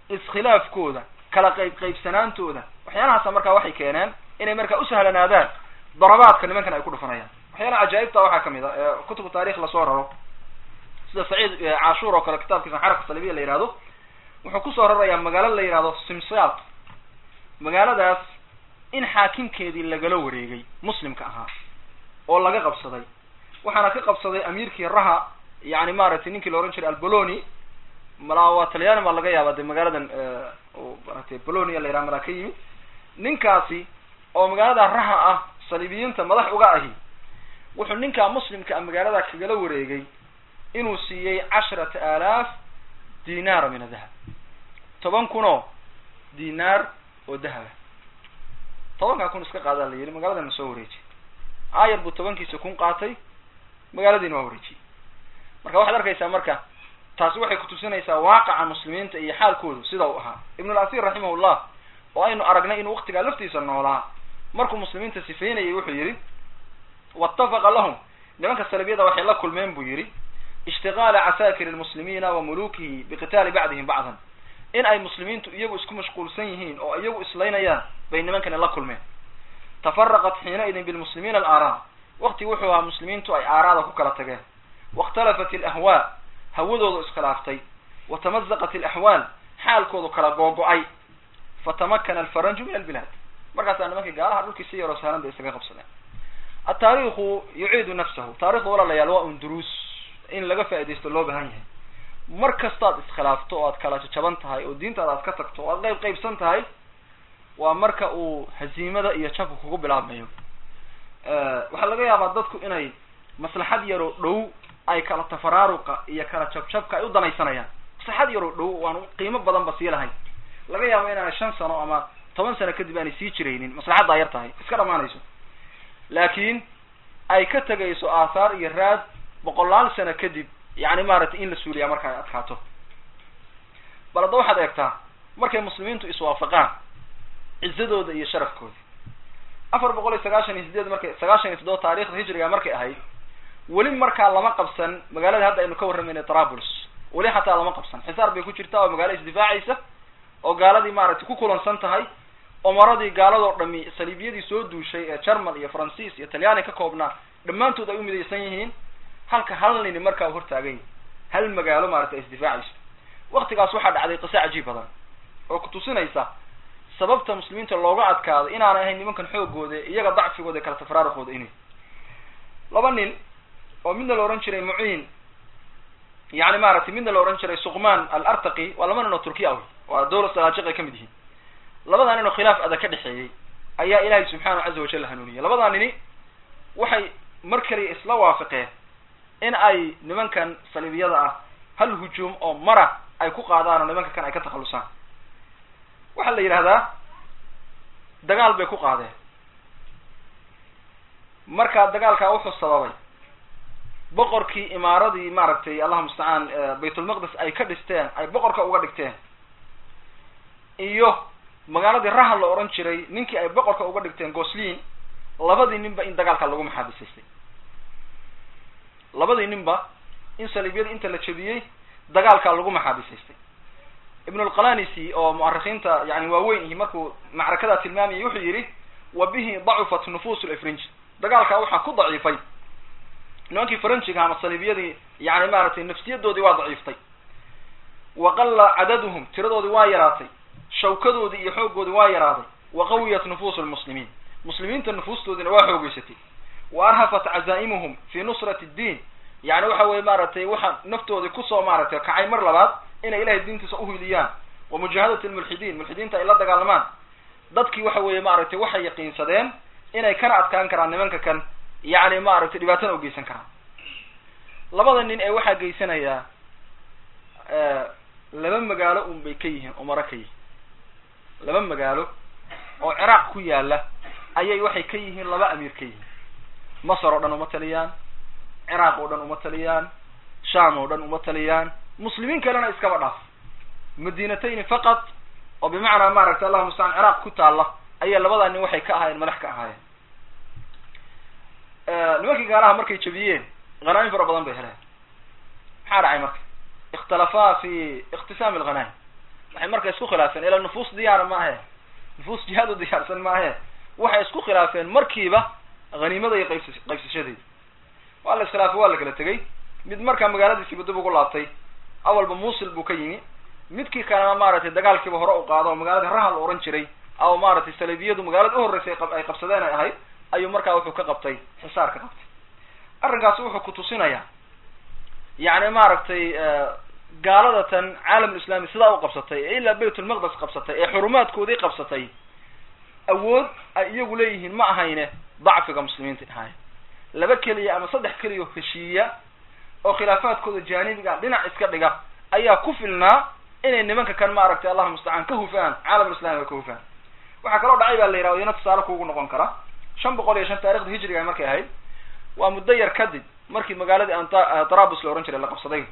A: iskhilaafkooda kala qayb qaybsanaantooda waxyaalahaasa markaa waxay keeneen inay markaa usahlanaadaan darabaadka nimankan ay ku dhufanayaan waxyaalaha cajaa'ibta waxaa kamid a ee kutubu taarikh lasoo raro sida saciid cashuur oo kale kitaabkiisa xaraka salibiya la yihahdo wuxuu kusoo rarayaa magaalo la yihahdo simsiyat magaaladaas in xaakimkeedii lagala wareegay muslimka ahaa oo laga qabsaday waxaana ka qabsaday amiirkii raha yani maaragtay ninkii la ohan jiray alboloni malaa waa talyaani baa laga yaaba de magaaladan maratay bolonia la yiraha malaa ka yimid ninkaasi oo magaalada raha ah saliibiyiinta madax uga ahi wuxuu ninkaa muslimka a magaalada kagala wareegay inuu siiyey casharata aalaaf dinaara min adahab toban kun oo dinaar oo dahaba tobankaa kun iska qaadaa la yidhi magaaladana soo wareejiyay aayar buu tobankiisa kun qaatay magaaladiina waa wareejiyey marka waxaad arkaysaa marka taasi waxay kutusinaysaa waaqaca muslimiinta iyo xaalkoodu sida uu ahaa ibn al-asir raximahullah oo aynu aragnay inuu waktigaa laftiisa noolaa markuu muslimiinta sifeynayay wuxuu yidhi waatafaqa lahum nimanka salabiyada waxay la kulmeen buu yidhi ishtigaala casaakir lmuslimiina wa mulukihi biqitaali bacdihim bacdan in ay muslimiintu iyagu isku mashquulsan yihiin oo iyagu islaynayaan bay nimankani la kulmeen tafaraqat xiinaidin bilmuslimiina alaaraa wakti wuxuu ahaa muslimiintu ay aaraada ku kala tageen waاkhtalafat alahwaa hawadoodu iskhilaaftay watamazaqat alaxwaal xaalkoodu kala googo-ay fatamakana alfaranju min albilaad markaasaa nimankii gaalaha dhulkii si yaroo sahlan bay isaga qabsadeen ataariikhu yuciidu nafsahu taarikhda walaalayaal waa un duruus in laga faaidaysto loo baahan yahay mar kastaad iskhilaafto oo aad kala jajaban tahay oo diintaada aad ka tagto o aad qayb qaybsan tahay waa marka uu haziimada iyo jabka kugu bilaabmayo waxaa laga yaabaa dadku inay maslaxad yaroo dhow ay kala tafaraaruqa iyo kala jabjabka ay u danaysanayaan maslaxad yaroo dhow waan qiimo badan ba sii lahayn laga yaabo inaanay shan sano ama toban sano kadib aanay sii jiraynin maslaxaddaa yar tahay iska dhamaanayso laakiin ay ka tegayso aathaar iyo raad boqolaal sano kadib yani maaragtay in la suuliyaa marka ay adkaato bal hadda waxaad eegtaa markay muslimiintu iswaafaqaan cizadooda iyo sharafkooda afar boqol iyo sagaashan iyo sideed markay sagaashan iyo toddoba taarikhda hijriga markay ahayd weli markaa lama qabsan magaalada hadda aynu ka warramayna trabulus weli xataa lama qabsan xisaar bay ku jirtaa oo magaalo isdifaacaysa oo gaaladii maaragtay ku kulansan tahay umaradii gaaladoo dhami saliibiyadii soo duushay ee german iyo faransiis iyo talyaani ka koobnaa dhammaantood ay u midaysan yihiin halka hal nini markaa hortaagay hal magaalo maaragtay ay isdifaacayso waktigaas waxaa dhacday qise cajiib badan oo kutusinaysa sababta muslimiinta looga adkaado inaanay ahayn nimankan xoogooda iyaga dacfigooda kala tafraaruqooda inay laba nin oo midna la ohan jiray muciin yani maaragtay midna la ohan jiray suqman alartaqi waa laba nin oo turkiya ah waa dawla salaajiq ay ka mid yihiin labadaa nin oo khilaaf adag ka dhexeeyey ayaa ilaahay subxaanahu caza wajal hanuuniyay labadaa nini waxay mar kaliya isla waafaqeen in ay nimankan saliibiyada ah hal hujuum oo mara ay ku qaadaan oo nimanka kan ay ka takhalusaan waxaa la yidhahdaa dagaal bay ku qaadeen markaa dagaalkaa wuxuu sababay boqorkii imaaradii maaragtay allahuma mustacaan baytulmaqdis ay ka dhisteen ay boqorka uga dhigteen iyo magaaladii raha la odhan jiray ninkii ay boqorka uga dhigteen goslin labadii ninba in dagaalka lagu maxaabisaystay labadii ninba in saliibyada inta la jebiyey dagaalkaa lagu maxaabisaystay ibn lqalanisi oo mu'arikiinta yani waaweyn ihi markuu macrakadaa tilmaamayay wuxuu yidhi wa bihi dacufat nufus lfrinji dagaalkaa waxaa ku daciifay nimankii faranjiga ama saliibiyadii yani maaragtay nafsiyadoodii waa daciiftay wa qalla cadaduhum tiradoodii waa yaraatay shawkadoodii iyo xooggoodii waa yaraaday wa qawiyat nufus lmuslimiin muslimiinta nufuustoodiina waa xoogeysatay wa arhafat cazaa'imuhum fi nusrati ddiin yani waxa weye maaragtay waxa naftoodii kusoo maaragtay kacay mar labaad inay ilahay diintiisa uhiliyaan wa mujaahadat lmulxidiin mulxidiinta ay la dagaalamaan dadkii waxa weeye maaragtay waxay yaqiinsadeen inay kana adkaan karaan nimanka kan yani maaragtay dhibaatana u geysan karaan labada nin ee waxaa geysanayaa laba magaalo un bay ka yihiin umaro ka yihiin laba magaalo oo ciraaq ku yaala ayay waxay ka yihiin laba amiir ka yihiin masar oo dhan uma taliyaan ciraaq oo dhan uma taliyaan sham oo dhan uma taliyaan muslimiin kalena iskaba dhaaf madinatayni faqat oo bimacnaa maaragtay allahuma mustacaan ciraaq ku taalla ayaa labadaa nin waxay ka ahaayeen madax ka ahaayeen nimankii gaalaha markay jabiyeen hanaaim fara badan bay heleen maxaa dhacay marka ikhtalafaa fi ikhtisaami alghanaim waxay marka isku khilaafeen ilaa nufuus diyaara maahe nufuus jihaad u diyaarsan maahe waxay isku khilaafeen markiiba haniimada iyo qaybs qaybsashadeeda waa la iskhilaafay waa la kala tegey mid markaa magaaladiisiiba dib ugu laabtay awalba muusil buu ka yimi midkii kalena maaragtay dagaalkiiba hore u qaado oo magaalada raha la ohan jiray ama maaragtay salibiyadu magaalada uhorreysay ay qabsadeen ay ahayd ayuu markaa wuxuu ka qabtay xisaar ka qabtay arrinkaasi wuxuu ku tusinayaa yacni maaragtay gaalada tan caalamul islami sidaa u qabsatay ee ilaa baytulmaqdes qabsatay ee xurumaadkoodii qabsatay awood ay iyagu leeyihiin ma ahayne dacfiga muslimiinta dhahaaya laba keliya ama saddex keliya heshiiya oo khilaafaadkooda jaanibiga dhinac iska dhiga ayaa ku filnaa inay nimanka kan maaragtay allahuma mustacaan ka hufaan caalamul islami ay ka hufaan waxaa kaloo dhacay baa la yidhahda iyana tusaale kuugu noqon kara shan boqol iyo shan taarikhda hijriga ay markay ahayd waa muddo yar kadib markii magaaladii anta trabus la ohan jiray la qabsaday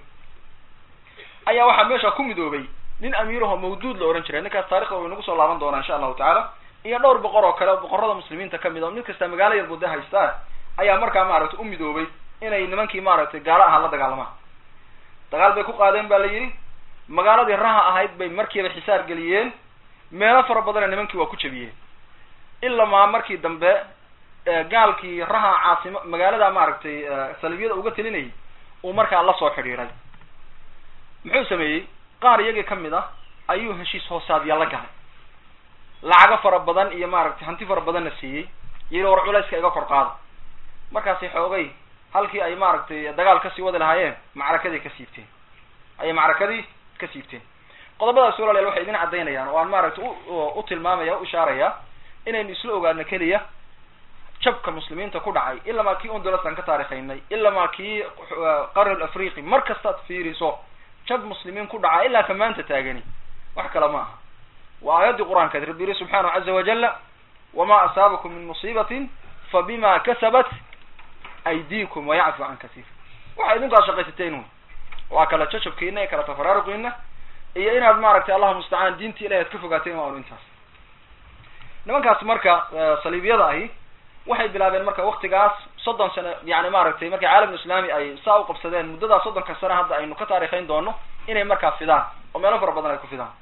A: ayaa waxaa meesha ku midoobay nin amiiraho mawduud la ohan jiray ninkaas taarikhda way nagu soo laaban doonaa insha allahu tacaala iyo dhowr boqor oo kale oo boqorada muslimiinta kamid oo mid kasta magaalo yar muddo haystaa ayaa markaa maaragtay u midoobay inay nimankii maaragtay gaalo ahaa la dagaalamaan dagaal bay ku qaadeen ba la yidhi magaaladii raha ahayd bay markiiba xisaar geliyeen meelo fara badana nimankii waa ku jebiyeen ilamaa markii dambe gaalkii raha caasimo magaalada maaragtay salibiyada uga telinayay uu markaa la soo xidhiiray muxuu sameeyey qaar iyagii kamid ah ayuu heshiis hoosaadya la galay lacago fara badan iyo maaragtay hanti fara badanna siiyey yiri war culayska iga kor qaada markaasi xoogay halkii ay maaragtay dagaal kasii wadi lahaayeen macrakadii ka siibteen ayay macrakadii ka siibteen qodobadaas walaalayaal waxay idin caddaynayaan oo aan maaragtay u tilmaamaya u ishaaraya inaynu isla ogaano keliya jabka muslimiinta ku dhacay ilamaa kii undulasaan ka taarikhaynay ilamaa kii qarnul afriqi mar kastaad fiiriso jab muslimiin ku dhaca ilaa ka maanta taagani wax kale ma aha waa aayaddii qur-aankaed rabbi yiri subxaanahu caza wajala wama asaabakum min musiibatin fabima kasabat aydiikum wayacfu can kasiir waxa idinkaad shaqaysateen wy waa kala jajabkiina iyo kala tafaraaruqiina iyo inaad maaragtay allahu mustacaan diintii ilahi ad ka fogaateen waa un intaas nimankaas marka saliibiyada ahi waxay bilaabeen marka waktigaas soddon sano yani maaragtay markay caalamul islaami ay saa u qabsadeen muddadaas soddonka sano hadda aynu ka taarikhayn doono inay markaa fidaan oo meelo fara badan ay ku fidaan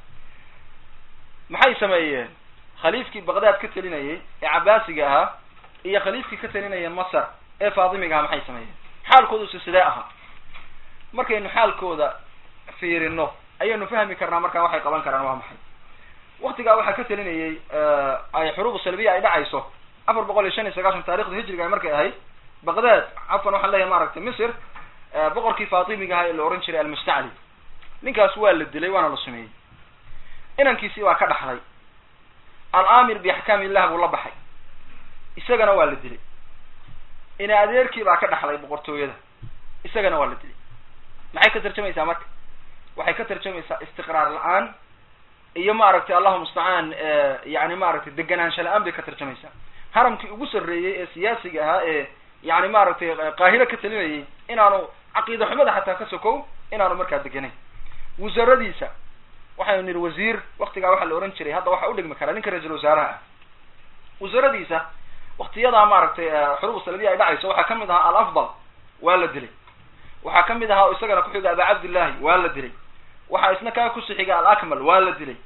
A: maxay sameeyeen khaliifkii baqdaad ka telinayay ee cabaasiga ahaa iyo khaliifkii ka telinaya masar ee faatimiga ahaa maxay sameeyeen xaalkoodusi sidee ahaa markaynu xaalkooda fiirino ayaynu fahmi karnaa markaa waxay qaban karaan waa maxay waktigaa waxaa ka telinayay ay xuruubu salbiya ay dhacayso afar boqol iyo shan iyo sagaashan taarikhda hijriga ay markay ahayd baqdaad cafan waxaan leeyahay maaragtay misr boqorkii faatimiga ahaa ee la ohan jiray almustacli ninkaas waa la dilay waana la sumeeyey inankiisii baa ka dhaxlay al-amir biaxkaam illah buu la baxay isagana waa la dilay ina adeerkii baa ka dhaxlay boqortooyada isagana waa la dilay maxay ka tarjamaysaa marka waxay ka tarjamaysaa istiqraar la-aan iyo maaragtay allahu mustacaan yani maaragtay deganaansha la-aan bay ka tarjamaysaa haramkii ugu sarreeyey ee siyaasiga ahaa ee yani maaragtay qaahiro ka talinayay inaanu caqiida xumada xataa ka sokow inaanu markaa deganayn wasaradiisa waxaynu nihi wasiir waktigaa waxaa la ohan jiray hadda waxa udhigmi karaa ninka ra-iisul wasaaraha ah wasaradiisa waktiyadaa maaragtay xuruub salabiya ay dhacayso waxaa kamid ahaa alafdal waa la dilay waxaa kamid ahaa isagana kuxiga aba cabdillahi waa la dilay waxaa isna kaa kusixiga alakmal waa la dilay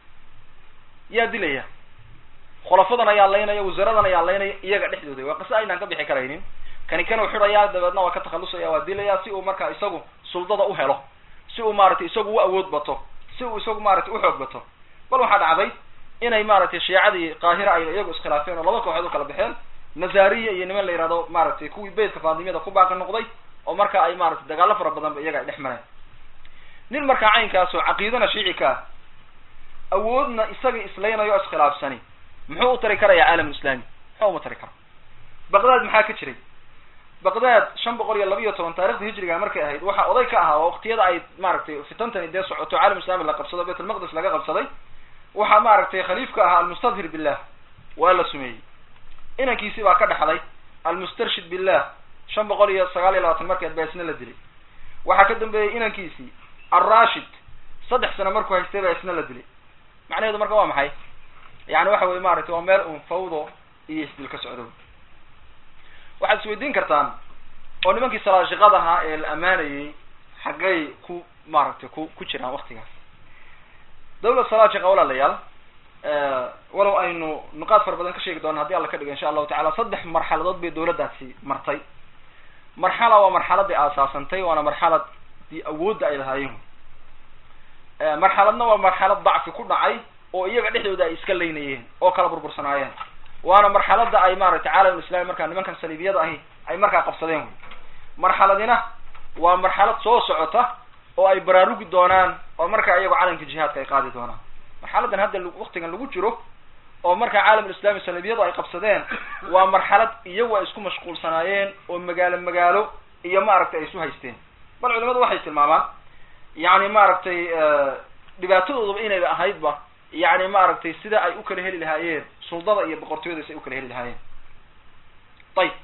A: yaa dilaya khulafadan ayaa laynaya wasaaradan ayaa laynaya iyaga dhexdooda waa qise aynaan ka bixi karaynin kani kanuu xidhayaa dabeedna waa ka takhalusaya waa dilaya si uu markaa isagu suldada u helo si uu maaragtay isagu u awood bato si uu isagu maaragtay uxoog bato bal waxaa dhacday inay maaragtay shiicadii qaahira ay iyagu iskhilaafeen oo laba kooxood u kala baxeen nazariya iyo niman la yihahdo maaragtay kuwii beytka faadimiyada ku baaqi noqday oo marka ay maaragtay dagaalo fara badan ba iyaga ay dhex mareen nin markaa caynkaas oo caqiidana shiici ka ah awoodna isaga islaynayo o iskhilaafsani muxuu u tari karaya caalam islami muxuu uma tari kara baqdaad maxaa ka jiray baqdaad shan boqol iyo laba iyo toban taarikhda hijriga markay ahayd waxaa oday ka ahaa oo waktiyada ay maaragtay fitantani dee socoto caalam islami la qabsado bayt almaqdis laga qabsaday waxaa maaragtay khaliifka ahaa almustadhir billah waa la sumeeyey inankiisi baa ka dhaxlay almustarshid billah shan boqol iyo sagaal iyo labaatan markeed baa isna la dilay waxaa ka dambeeyey inankiisii alrashid saddex sano markuu haystay baa isna la dilay macnaheedu marka waa maxay yani waxa weye maaragtay waa meel un fawdo iyo isdil ka socdo waxaad isweydiin kartaan oo nimankii salaashiqada ahaa ee la amaanayey xaggay ku maaragtay ku ku jiraan waktigaas dawlad salaajiqa walaalayaal walow aynu nuqaad fara badan ka sheegi doona hadii alla ka dhigo insha allahu tacala saddex marxaladood bay dawladdaasi martay marxala waa marxaladii aasaasantay waana marxaladii awoodda ay lahaayeen marxaladna waa marxalad dacfi ku dhacay oo iyaga dhexdooda ay iska leynayeen oo kala burbursanaayeen waana marxalada ay maaragtay caalam islami markaa nimankan saliibiyada ahi ay markaa qabsadeen wey marxaladina waa marxalad soo socota oo ay baraarugi doonaan oo markaa iyago calamka jihaadka ay qaadi doonaan marxaladan hadda waktigan lagu jiro oo markaa caalamulislami saliibiyadu ay qabsadeen waa marxalad iyagu ay isku mashquulsanaayeen oo magaalo magaalo iyo maaragtay ay isu haysteen bal culimadu waxay tilmaamaan yani maaragtay dhibaatadoodaba inayba ahaydba yani maaragtay sida ay u kala heli lahaayeen suldada iyo boqortooyada si ay u kala heli lahaayeen ayib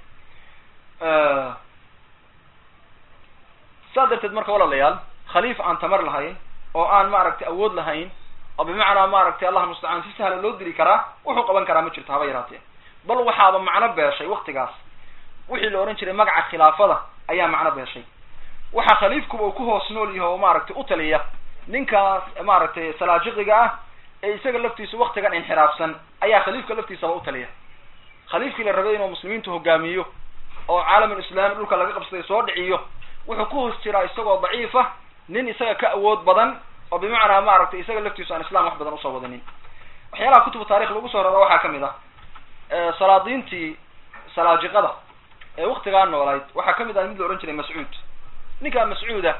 A: saa darteed marka walaalayaal khaliif aan tamar lahayn oo aan maaragtay awood lahayn oo bimacnaa maaragtay allah mustacaan si sahla loo dili karaa wuxuu qaban karaa ma jirto haba yaraatee bal waxaaba macno beeshay waktigaas wixii la ohan jiray magaca khilaafada ayaa macno beeshay waxaa khaliifkuba uu ku hoos nool yaho oo maaragtay u taliya ninkaas maaragtay salaajiqiga ah ee isaga laftiisa waktigan inxiraafsan ayaa khaliifka laftiisaba u taliya khaliifkii la rabay inuu muslimiintu hogaamiyo oo caalamul islaami dhulka laga qabsaday soo dhiciyo wuxuu ku hoos jiraa isagoo daciifa nin isaga ka awood badan oo bimacnaa maaragtay isaga laftiisu aan islam wax badan usoo wadanin waxyaalaha kutubu taarikh lagu soo rara waxaa kamid ah salaadiintii salaajiqada ee waktigaa noolayd waxaa kamid ah mid la ohan jiray mascuud ninkaa mascuuda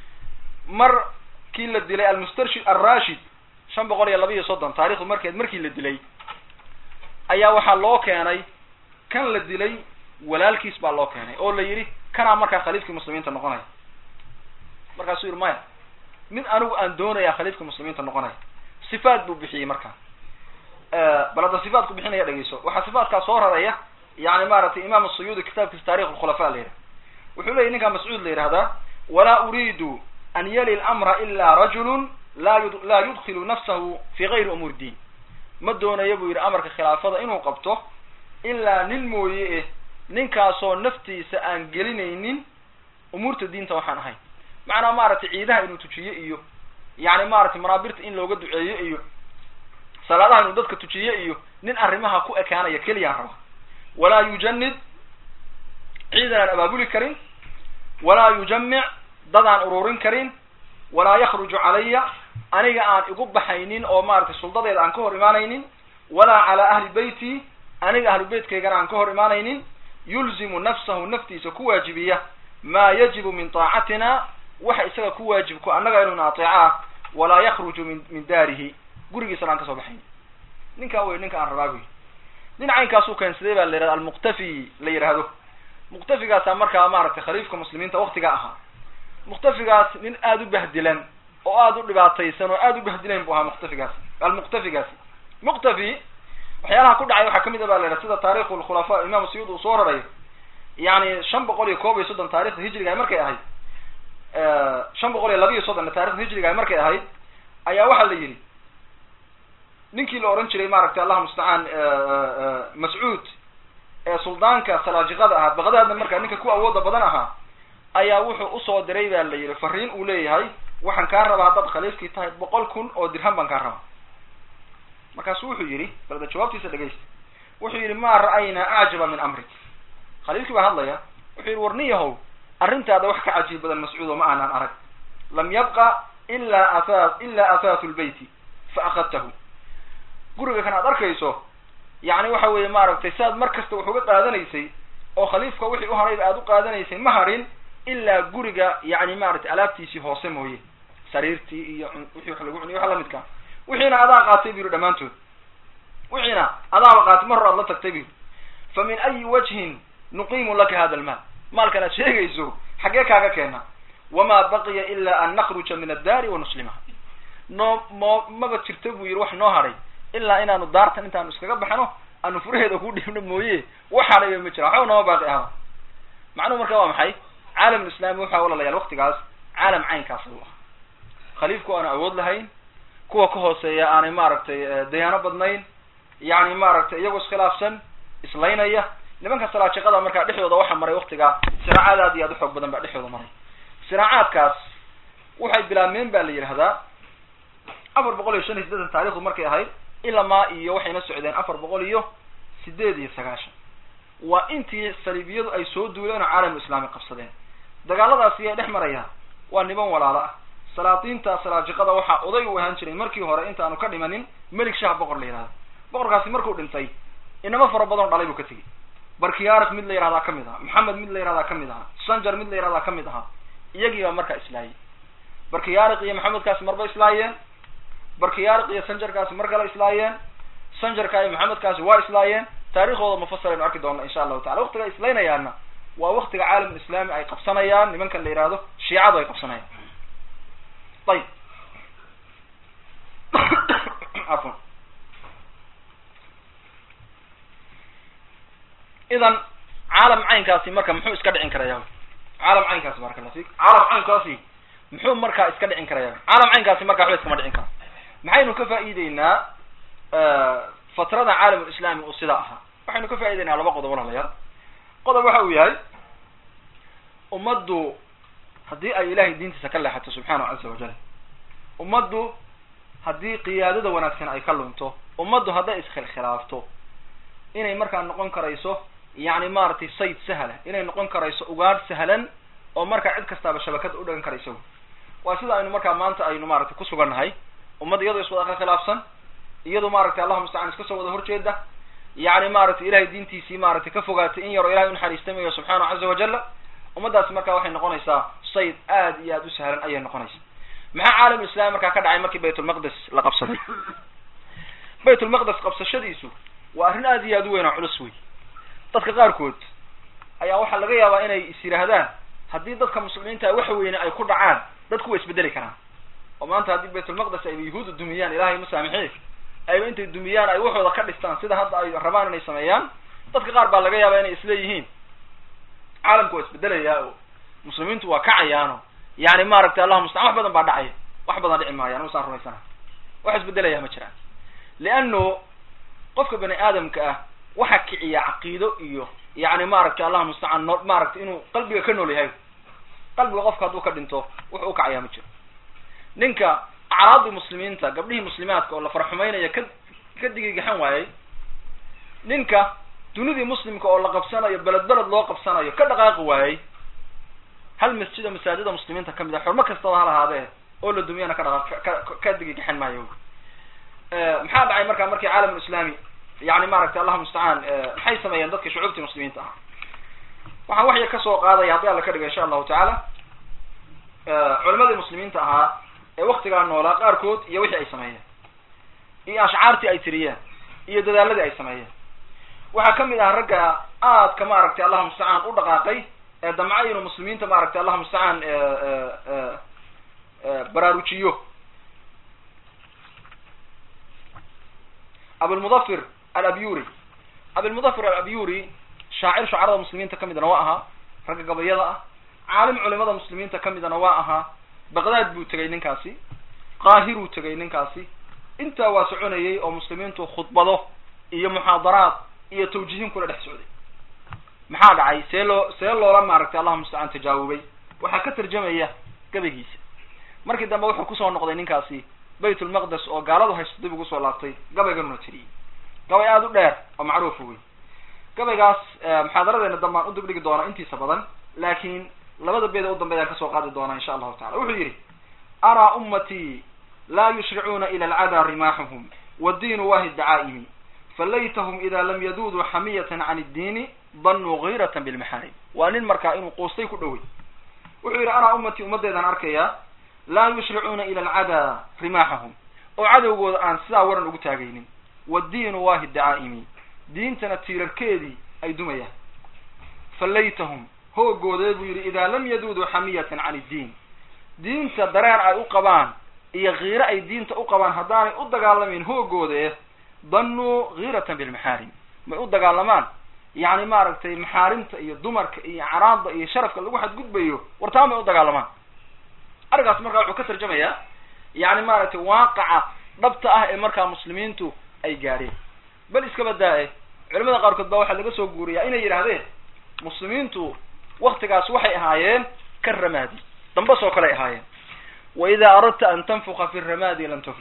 A: markii la dilay almustarshid alrashid shan boqol iyo laba iyo soddon taarikhdu markeed markii la dilay ayaa waxaa loo keenay kan la dilay walaalkiis baa loo keenay oo la yidhi kanaa markaa khaliifkii muslimiinta noqonaya markaasuu yihi maya mid anigu aan doonaya khaliifka muslimiinta noqonaya sifaat buu bixiyey markaa bal hadda sifaatku bixinaya dhegeyso waxaa sifaatkaa soo raraya yani maaragtay imam asuyuudi kitaabkiisa tarikh lkhulafa la yidhaha wuxuu leyahy ninkaa mascuud la yidhahdaa walaa uriidu an yali lamra ila rajulun la yu laa yudkilu nafsahu fi gayri umuur diin ma doonayo buu yidhi amarka khilaafada inuu qabto ilaa nin mooye eh ninkaasoo naftiisa aan gelinaynin umuurta diinta waxaan ahayn macnaa maaragtay ciidaha inuu tujiyo iyo yani maaragtay manaabirta in looga duceeyo iyo salaadaha inuu dadka tujiyo iyo nin arrimaha ku ekaanaya keliyaan raba walaa yujanid ciidan aan abaabuli karin walaa yujamic dad aan ururin karin walaa yakruju calaya aniga aan igu baxaynin oo maaragtay suldadeeda aan ka hor imaanaynin walaa calaa ahli beyti aniga ahlu beytkaygana aan ka hor imaanaynin yulzimu nafsahu naftiisa ku waajibiya maa yajibu min taacatina waxa isaga ku waajibku annaga inuuna ateeco ah walaa yakruju min min daarihi gurigiisana aan kasoo baxayn ninkaa wey ninka aan rabaa buy nin caynkaasuu keensaday baa la yihahda almuqtafi la yidhaahdo muqtafigaasaa markaa maaragtay khaliifka muslimiinta waktiga ahaa muqtafigaas nin aada u bahdilan oo aada u dhibaataysan oo aada u bahdilan bu ahaa muqtafigaasi almuqtafigaasi muqtafi waxyaalaha ku dhacay waxaa kamid a ba la yidhaha sida taarikhu lkhulafa imam suyuud uu soo rarayo yani shan boqol iyo koob iyo soddon taarikhda hijriga markay ahayd shan boqol iyo laba iyo soddon taarikhda hijriga markay ahayd ayaa waxaa la yidhi ninkii la ohan jiray maaragtay allah mustacaan mascuud ee suldaanka salaajiqada ahaa baqdaadna markaa ninka ku awooda badan ahaa ayaa wuxuu usoo diray ba la yidhi fariin uu leeyahay waxaan kaa rabaa haddaad khaliifkii tahay boqol kun oo dirham baan kaa rabaa markaasu wuxuu yidhi balda jawaabtiisa dhegaysta wuxuu yidhi ma ra'aynaa acjaba min amrik khaliifkii baa hadlaya wuxuu yidhi warni yahow arrintaada wax ka cajiib badan mascuud oo ma aanaan arag lam yabqa ila afa ila afaatu lbeyti fa akhadtahu guriga kan aad arkayso yani waxa weeye maaragtay si aad mar kasta wax uga qaadanaysay oo khaliifka wixii u harayba aad u qaadanaysay ma harin ilaa guriga yani maaragtay alaabtiisii hoose mooye sariirtii iyo wixii wax lagu cuniyo wax lamidka wixiina adaa qaatay bu yihi dhammaantood wixiina adaaba qaatay mar hor aad la tagtay bu yidhi fa min ayi wajhin nuqiimu laka hada almaal maalkan aad sheegayso xaggee kaaga keena wamaa baqiya ila an nakruja min addaari wa nuslimaha noo mo maba jirto buu yidhi wax noo hadhay ilaa inaanu daartan intaanu iskaga baxno aanu furaheeda ku dhiibno mooye wax hadhayba ma jira waxba nooma baaqi ahba macnuhu marka waa maxay caalamulislami waxaa walalayaal waktigaas caalam caynkaas u ah khaliifku aanu awood lahayn kuwa ka hooseeya aanay maaragtay dayaano badnayn yani maaragtay iyagoo iskhilaafsan islaynaya nimanka salaajiqada markaa dhexdooda waxaa maray waktigaa siraacaad aad iyo aad u xoog badan baa dhexdooda maray siraacaadkaas waxay bilaabmeen ba la yidhahdaa afar boqol iyo shan iyo siddeetan taarikhdu markay ahayd ilamaa iyo waxayna socdeen afar boqol iyo sideed iyo sagaashan waa intii saliibiyadu ay soo duuleen oo caalamu islaami qabsadeen dagaaladaasi yay dhex marayaan waa niman walaalo ah salaatiinta salaajiqada waxaa oday u ahaan jiray markii hore intaanu ka dhimanin melik shah boqor la yihahdo boqorkaasi markuu dhintay inamo fara badan dhalay buu ka tegey barkiyaarik mid la yihahdaa kamid ahaa maxamed mid la yihahdaa kamid ahaa sanjar mid la yihahdaa kamid ahaa iyagii baa markaa islaayay barkiyaarik iyo maxamedkaasi marba islaayeen barkiyaarik iyo sanjarkaasi mar kale islaayeen sanjarka iyo maxamedkaasi waa islaayeen taariikhdooda mufasal aynu arki doona insha allahu tacala waktiga islaynayaana waa waktiga caalam islami ay qabsanayaan nimankan la yihahdo shiicadu ay qabsanayaan ayib afwan idan caalam caynkaasi marka muxuu iska dhicin karaya caalam caynkaasi barakalasi caalam caynkaasi muxuu markaa iska dhicin karaya caalam caynkaasi marka waxba iskama dhicin kara maxaynu ka faa'iideynaa fatrada caalam islami uu sidaa ahaa waxaynu ka faa'ideynaa laba qodob walaalayaal qodob waxa uu yahay ummaddu haddii ay ilahay diintiisa ka leexato subxaanahu caza wajal ummaddu haddii qiyaadada wanaagsan ay ka lunto ummaddu hadday iskhilkhilaafto inay markaa noqon karayso yacni maaragtay sayd sahla inay noqon karayso ugaadh sahlan oo markaa cid kastaaba shabakada u dhagan karayso waa sida aynu markaa maanta aynu maaragtay kusugannahay ummad iyadoo iswada khilaafsan iyadoo maaragtay allahuma mustacaan iska soo wada horjeeda yacni maaragtay ilahay diintiisii maaragtay ka fogaatay in yaroo ilahay unaxariistamayo subxaanahu caza wajala ummaddaasi markaa waxay noqonaysaa sayd aad iyo aad u sahlan ayay noqonaysaa maxaa caalam islami markaa ka dhacay markii baytulmaqdes la qabsaday baytulmaqdes qabsashadiisu waa arrin aad iyo aad u weyn oo culus wey dadka qaarkood ayaa waxaa laga yaabaa inay is yidhaahdaan haddii dadka muslimiinta wax weyne ay ku dhacaan dadku way isbedeli karaan oo maanta haddii baytulmaqdes ayba yahuuda dumiyaan ilahay masaamixi ayba intay dumiyaan ay waxooda ka dhistaan sida hadda ay rabaan inay sameeyaan dadka qaar baa laga yaabaa inay isleeyihiin caalamku waa isbedelayaa oo muslimiintu waa kacayaano yani maaragtay allahuma mustaan wax badan baa dhacaya wax badan dhici maayaan usaan rumaysana wax isbedelaya ma jiraan liano qofka bani aadamka ah waxa kiciya caqiido iyo yani maaragtay allahuma mustacaan no maaragtay inuu qalbiga ka nool yahay qalbiga qofka hadduu ka dhinto wuxuu ukacayaa ma jiro ninka acraadii muslimiinta gabdhihii muslimaadka oo la farxumaynaya ka ka digigaxan waayey ninka dunidii muslimka oo la qabsanayo beled beled loo qabsanayo ka dhaqaaqi waayey hal masjida masaajida muslimiinta kamid a xurmo kastaba hal ahaadee oo la dumiyana ka dhaqa ka ka digigaxan maayo maxaa dhacay markaa markii caalam islami yani maaragtay allahuma mustacaan maxay sameeyeen dadka shucuubtii muslimiinta ahaa waxaan waxya kasoo qaadaya haddii alla ka dhigo insha allahu tacaala culimadii muslimiinta ahaa ee waktigaa noolaa qaarkood iyo wixii ay sameeyeen iyo ashcaartii ay tiriyeen iyo dadaaladii ay sameeyeen waxaa kamid ah ragga aadka maaragtay allahuma mustacaan u dhaqaaqay ee damca inuu muslimiinta maaragtay allahuma mustacaan baraarujiyo abulmudafir alabyuri abilmudafir alabyuri shaacir shucarada muslimiinta kamidna waa ahaa ragga gabayada ah caalim culimada muslimiinta kamidana waa ahaa baqdaad buu tegay ninkaasi qaahiruu tegay ninkaasi intaa waa soconayay oo muslimiintu khudbado iyo muxaadaraad iyo tawjihin kula dhex socday maxaa dhacay see loo see loola maaragtay allahuma mustacaan tajaawubay waxaa ka tarjamaya gabaygiisa markii dambe wuxuu kusoo noqday ninkaasi baytulmaqdes oo gaaladu haysto dib ugu soo laabtay gabayganuna tiriyey gabay aada u dheer oo macruufa wey gabaygaas muxaadaradeena dambaan u dibdhigi doona intiisa badan laakiin labada beeda u dambeeyaan kasoo qaadi doonaa insha allahu tacala wuxuu yidhi araa ummatii laa yushricuuna ila alcadaa rimaaxuhum waddiinu waahi dacaa'imi falaytahum ida lam yaduuduu xamiyatan can iddiini danuu giiratan bilmaxaarim waa nin markaa inuu quustay ku dhowey wuxuu yidhi araa ummatii ummaddeedaan arkayaa laa yushricuuna ila alcadaa rimaaxahum oo cadowgooda aan sidaa waran ugu taagaynin waddiinu waahi dacaa'imi diintana tiirarkeedii ay dumayaan falaytahum hoogoodee buu yidhi idaa lam yaduuduu xamiyatan can iddiin diinta dareen ay u qabaan iyo kiiro ay diinta u qabaan haddaanay u dagaalamayn hoogoodee danuu giiratan bilmaxaarim may u dagaalamaan yacni maaragtay maxaarimta iyo dumarka iyo caraada iyo sharafka lagu xadgudbayo wartaa may u dagaalamaan arrinkaas markaa wuxuu ka tarjamayaa yani maaragtay waaqaca dhabta ah ee markaa muslimiintu ay gaadheen bal iskaba daa-e culimada qaarkood baa waxaa laga soo guuriyaa inay yidhaahdeen muslimiintu waktigaas waxay ahaayeen ka ramaadi dambas oo kale ay ahaayeen wa idaa aradta an tanfuka fi ramaadi lam tuflix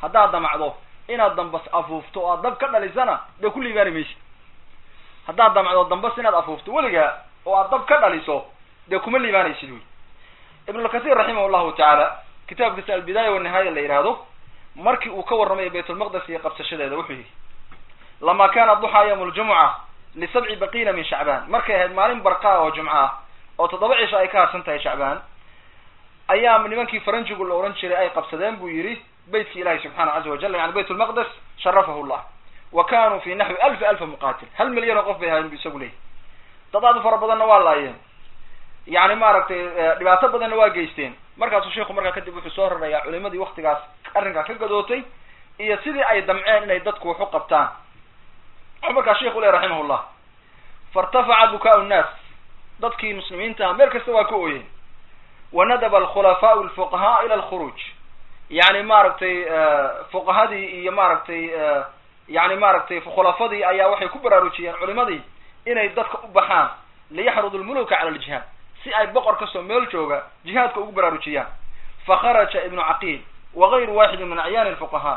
A: haddaad damacdo inaad dambas afuufto oo aad dab ka dhalisana dee ku liibaani maysid haddaad damacdo dambas inaad afuufto weligaa oo aad dab ka dhaliso dee kuma liibaanaysid wey ibnulkasiir raximah llahu tacaala kitaabkiisa albidaaya wanihaaya la yidhaahdo markii uu ka warramayo baytulmaqdes iyo qabsashadeeda wuxuu yihi lama kana duxaa yawm ljumuca lisabci baqiina min shacbaan markay ahayd maalin barqaa oo jumco ah oo toddoba cisho ay ka harsan tahay shacbaan ayaa nimankii faranjigu la ohan jiray ay qabsadeen buu yidhi beytkii ilahi subxaanahu caza wajal yani bayt lmaqdes sharafahu llah wa kanuu fi naxwi alfi alfa muqatil hal milyan oo qof bay ahayen bu isagu leeyahy dad aad u fara badanna waa laayeen yani maaragtay dhibaato badanna waa geysteen markaasuu sheiku markaa kadib wuxuu soo rarayaa culimadii waktigaas arrinkaa ka gadootay iyo sidii ay damceen inay dadku wax u qabtaan wuxuu markaa sheiku leh raximah llah fairtafaca bukaa nnaas dadkii muslimiinta ah meel kasta waa ka ooyeen wanadaba alkhulafaau alfuqahaa ila alkhuruuj yani maaragtay fuqahadii iyo maaragtay yani maaragtay khulafadii ayaa waxay ku baraarujiyeen culimadii inay dadka u baxaan liyaxrudu lmuluka cala aljihaad si ay boqor kastoo meel jooga jihaadka ugu baraarujiyaan fakharaja ibnu caqiil wagayru waaxidin min acyaani alfuqahaa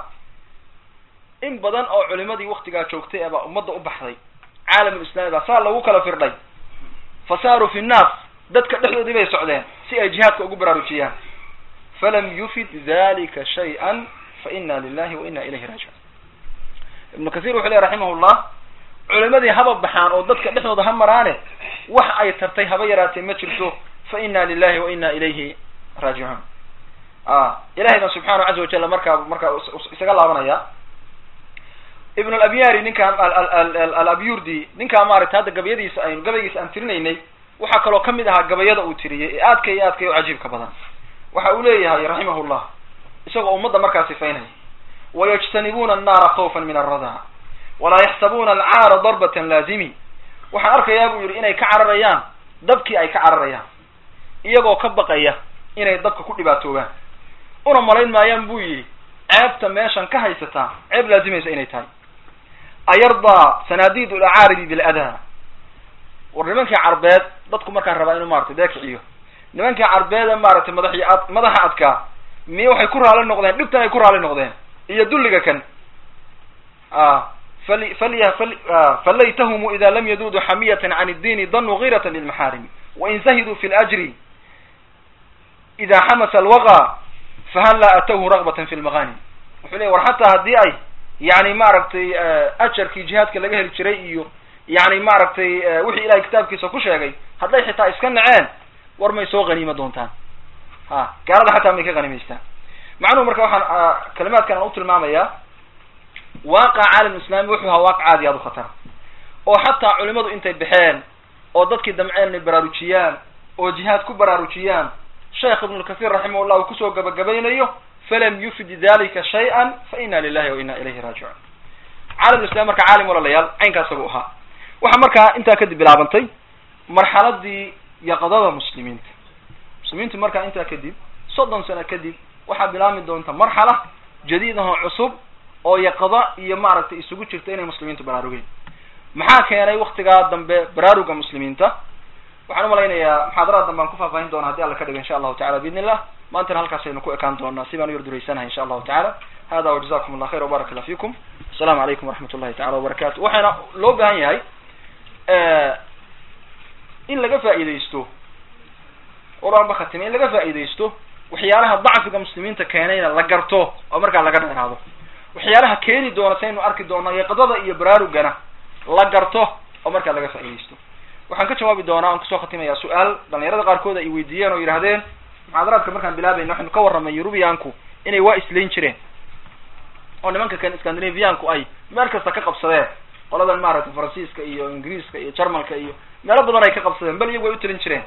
A: in badan oo culimadii waktigaa joogtay ebaa ummadda u baxday caalamulislami baa saa lagu kala firdhay fa saaruu fi nnaas dadka dhexdoodii bay socdeen si ay jihaadka ugu baraarujiyaan falam yufid dalika shay-an fa ina lilahi wa ina ilayhi raajicuun ibnu kahiir wuxuu ley raximah llah culimadii haba baxaan oo dadka dhexdooda ha maraane wax ay tartay haba yaraatee ma jirto fa ina lilahi wa ina ilayhi raajicuun ilahayna subxaanahu caza wajal markaa markaa isaga laabanaya ibn alabyari ninkaan alabyurdi ninkaa maaragtay hadda gabayadiisa aynu gabaygiisa aan tirinaynay waxaa kaloo kamid ahaa gabayada uu tiriyey ee aadka iyo aadka u cajiibka badan waxa uu leeyahay raximah llah isagoo ummadda markaa sifaynaya wayajtanibuuna annaara khawfan min alrada walaa yaxsabuuna alcaara darbatan laazimi waxaan arkayaa buu yidhi inay ka cararayaan dabkii ay ka cararayaan iyagoo ka baqaya inay dabka ku dhibaatoobaan una malayn maayaan buu yidhi ceebta meeshan ka haysataa ceeb laazimaysa inay tahay ayardaa sanaadiid lacaaridi biladaa war nimankii carbeed dadku markaan rabaa inuu maratay deekiciyo nimankii carbeede maaragtay madaxi ad madaxa adkaa miye waxay ku raali noqdeen dhibtan ay ku raali noqdeen iyo dulliga kan fal falya falaytahumu ida lam yaduuduu xamiyatan can iddiini danuu giiratan lilmaxaarimi wain zahiduu fi ljri ida xamasa alwaqa fahallaa atawhu ragbatan fi lmaqanim wuxuu leey war xataa haddii ay yani maaragtay ajarkii jihaadka laga heli jiray iyo yani maaragtay wixii ilahay kitaabkiisa ku sheegay hadday xitaa iska naceen war may soo haniima doontaan ha gaalada xataa may ka hanimaystaan macnuhu marka waxaan kalimaadkan aan u tilmaamayaa waaqaca caalam islami wuxuu ahaa waaqac aad iyo aad u khatara oo xataa culimadu intay baxeen oo dadkii damceen inay baraarujiyaan oo jihaad ku baraarujiyaan sheekh ibnu lkasiir raximah llah uu kusoo gabagabaynayo falam yufid dalika shay-an fa ina lilahi wa ina ilayhi raajicuun caalam islam marka caalim walalayaal caynkaa isagu ahaa waxaa markaa intaa kadib bilaabantay marxaladii yaqadada muslimiinta muslimiintu markaa intaa kadib soddon sano kadib waxaa bilaabmi doonta marxala jadiid ahoo cusub oo yaqada iyo maaragtay isugu jirta inay muslimiintu baraarugeen maxaa keenay waktigaa dambe baraaruga muslimiinta waxaan umalaynayaa muxaadaraad dambe aan ku faahfaahin doona haddi alla ka dhigo insha allahu tacala biidn illah maantana halkaas aynu ku ekaan doonaa si baan u yarduraysanahay insha allahu tacala hada wajazakum allah khayr wbarak allah fikum asalamu calaykum waraxmat ullahi tacala wabarakatu waxaana loo baahan yahay in laga faa'iidaysto oraanba khatime in laga faa'iidaysto waxyaalaha dacfiga muslimiinta keenayna la garto oo markaa laga dheeraado waxyaalaha keeni doona saynu arki doona yaqdada iyo baraarugana la garto oo markaa laga faa'iidaysto waxaan ka jawaabi doonaa aan kusoo khatimayaa su-aal dhalinyarada qaarkood ay weydiiyeen oo yidhahdeen muxaadaraadka markaan bilaabayna waxaynu ka warramay yurubiyaanku inay waa islayn jireen oo nimanka kan scandinavianku ay meel kasta ka qabsadeen qoladan maaragtay faransiiska iyo ingiriiska iyo jarmalka iyo meelo badan ay ka qabsadeen bal iyagu way u talin jireen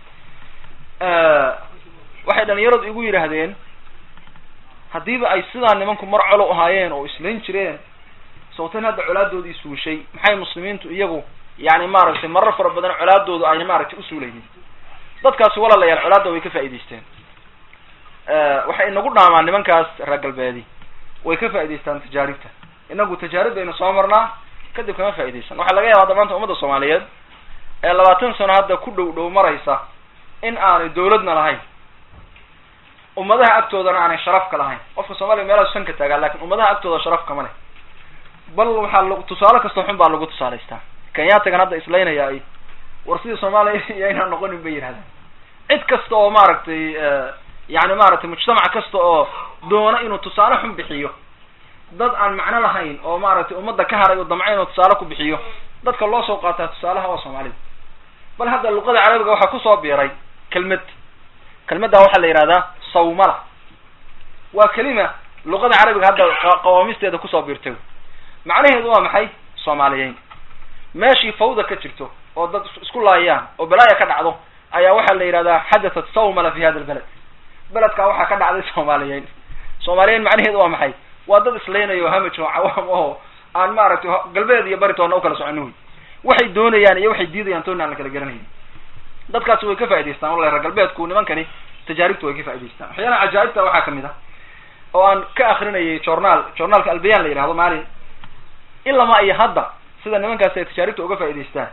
A: waxay dhalinyaradu igu yidhaahdeen haddiiba ay sidaa nimanku mar colo ahaayeen oo islayn jireen sawtan hadda colaadoodii suushay maxay muslimiintu iyagu yani maaragtay marar fara badan colaadoodu ayna maaragtay usuulaynin dadkaasi walaalayaal colaadda way ka faa'idaysteen waxay inagu dhaamaan nimankaas reer galbeedi way ka faa'idaystaan tajaaribta inagu tajaarib baynu soo marnaa kadib kama faaidaysan waxaa laga yaaba hadda maanta ummadda soomaaliyeed ee labaatan sano hadda ku dhow dhow maraysa in aanay dawladna lahayn ummadaha agtoodana aanay sharaf ka lahayn qofka soomaaliya meelaha sanka taagaa lakin ummadaha agtooda sharaf kama leh bal waxaa l tusaale kastoo xun baa lagu tusaalaystaa kenyaatagan hadda islaynaya ay war sidii soomaaliya iyo aynaan noqonin bay yidhahdaan cid kasta oo maaragtay yani maaragtay mujtamac kasta oo doona inuu tusaale xun bixiyo dad aan macno lahayn oo maaragtay ummadda ka haray oo damca inuu tusaale ku bixiyo dadka loo soo qaataa tusaalaha waa soomaalida bal hadda luqada carabiga waxaa kusoo biiray kelmad kelmadda waxaa la yihahdaa sawmala waa kelima luqada carabiga hadda qawaamisteeda kusoo biirtay macnaheedu waa maxay soomaaliyeyn meeshii fawda ka jirto oo dad isku laayaan oo balaaya ka dhacdo ayaa waxaa la yidhahdaa xadathat sawmala fi hada lbaled beledkaa waxaa ka dhacday soomaaliyeyn soomaaliyeyn macnaheedu waa maxay waa dad islaynayo hamaj oo cawaam oo aan maaragtay galbeed iyo baritoona ukala soconin wey waxay doonayaan iyo waxay diidayaan toona aan la kala garanayn dadkaasi way ka faa'idaystaan wallahi reer galbeedku nimankani tajaaribta way ka faa'idaystaan waxyaalaha cajaa'ibta waxaa kamid ah oo aan ka akrinayay journaal journaalka albayan la yihahdo maalin ilama iyo hadda sida nimankaasi ay tajaaribta uga faa'idaystaan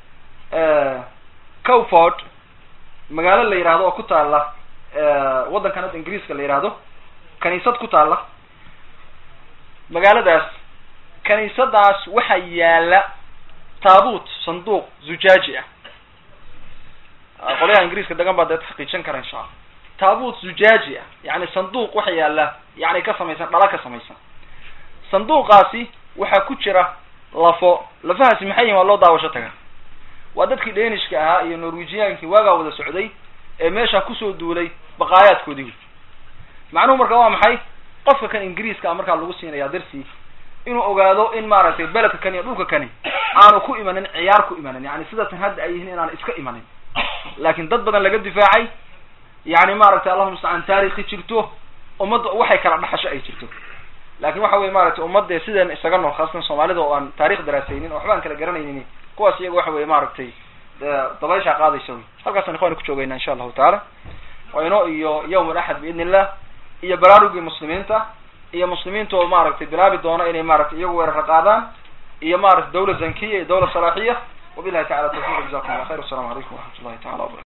A: cowford magaalo la yihahdo oo ku taala waddankan hadda ingiriiska la yihahdo kaniisad ku taala magaaladaas kaniisadaas waxaa yaala taabuut sanduuq zujaaji ah qolyaha ingiriiska degan baa dee taxqiijin kara insha allah taabuut zujaaji ah yani sanduuq waxa yaala yani ka samaysan dhala ka samaysan sanduuqaasi waxaa ku jira lafo lafahaasi maxay yihin waa loo daawasho taga waa dadkii dhenishka ahaa iyo norwegiyankii waagaa wada socday ee meesha kusoo duulay baqaayaadkoodii wey macnuhu marka waa maxay qofka kan ingiriiska a markaa lagu siinaya darsi inuu ogaado in maaragtay beledka kani iyo dhulka kani aanu ku imanin ciyaar ku imanin yani sidaasan hadda ay yihiin inaan iska imanin laakin dad badan laga difaacay yani maaragtay allahuma mustacaan taarikhi jirto ummadda waxay kala dhaxasho ay jirto lakin waxa weye maaragtay ummadde sideen isaga nool khaasatan soomaalida oo aan taarikh daraasaynin oo waxba aan kala garanaynin kuwaas iyaga waxa weye maaragtay dabayshaa qaadaysa wey halkaasaan ikhwani ku joogayna insha allahu tacaala wayno iyo yawm alaxad biidn illah iyo baraarugii muslimiinta iyo muslimiinta oo maaragtay bilaabi doono inay maaragtay iyagu weerara qaadaan iyo maaragtay dawla zankiya iyo dawla salaaxiya wabillahi tacala tawfiq jazakum allah khayr wassalamu calaykum waraxmat ullahi tacala wabarakatu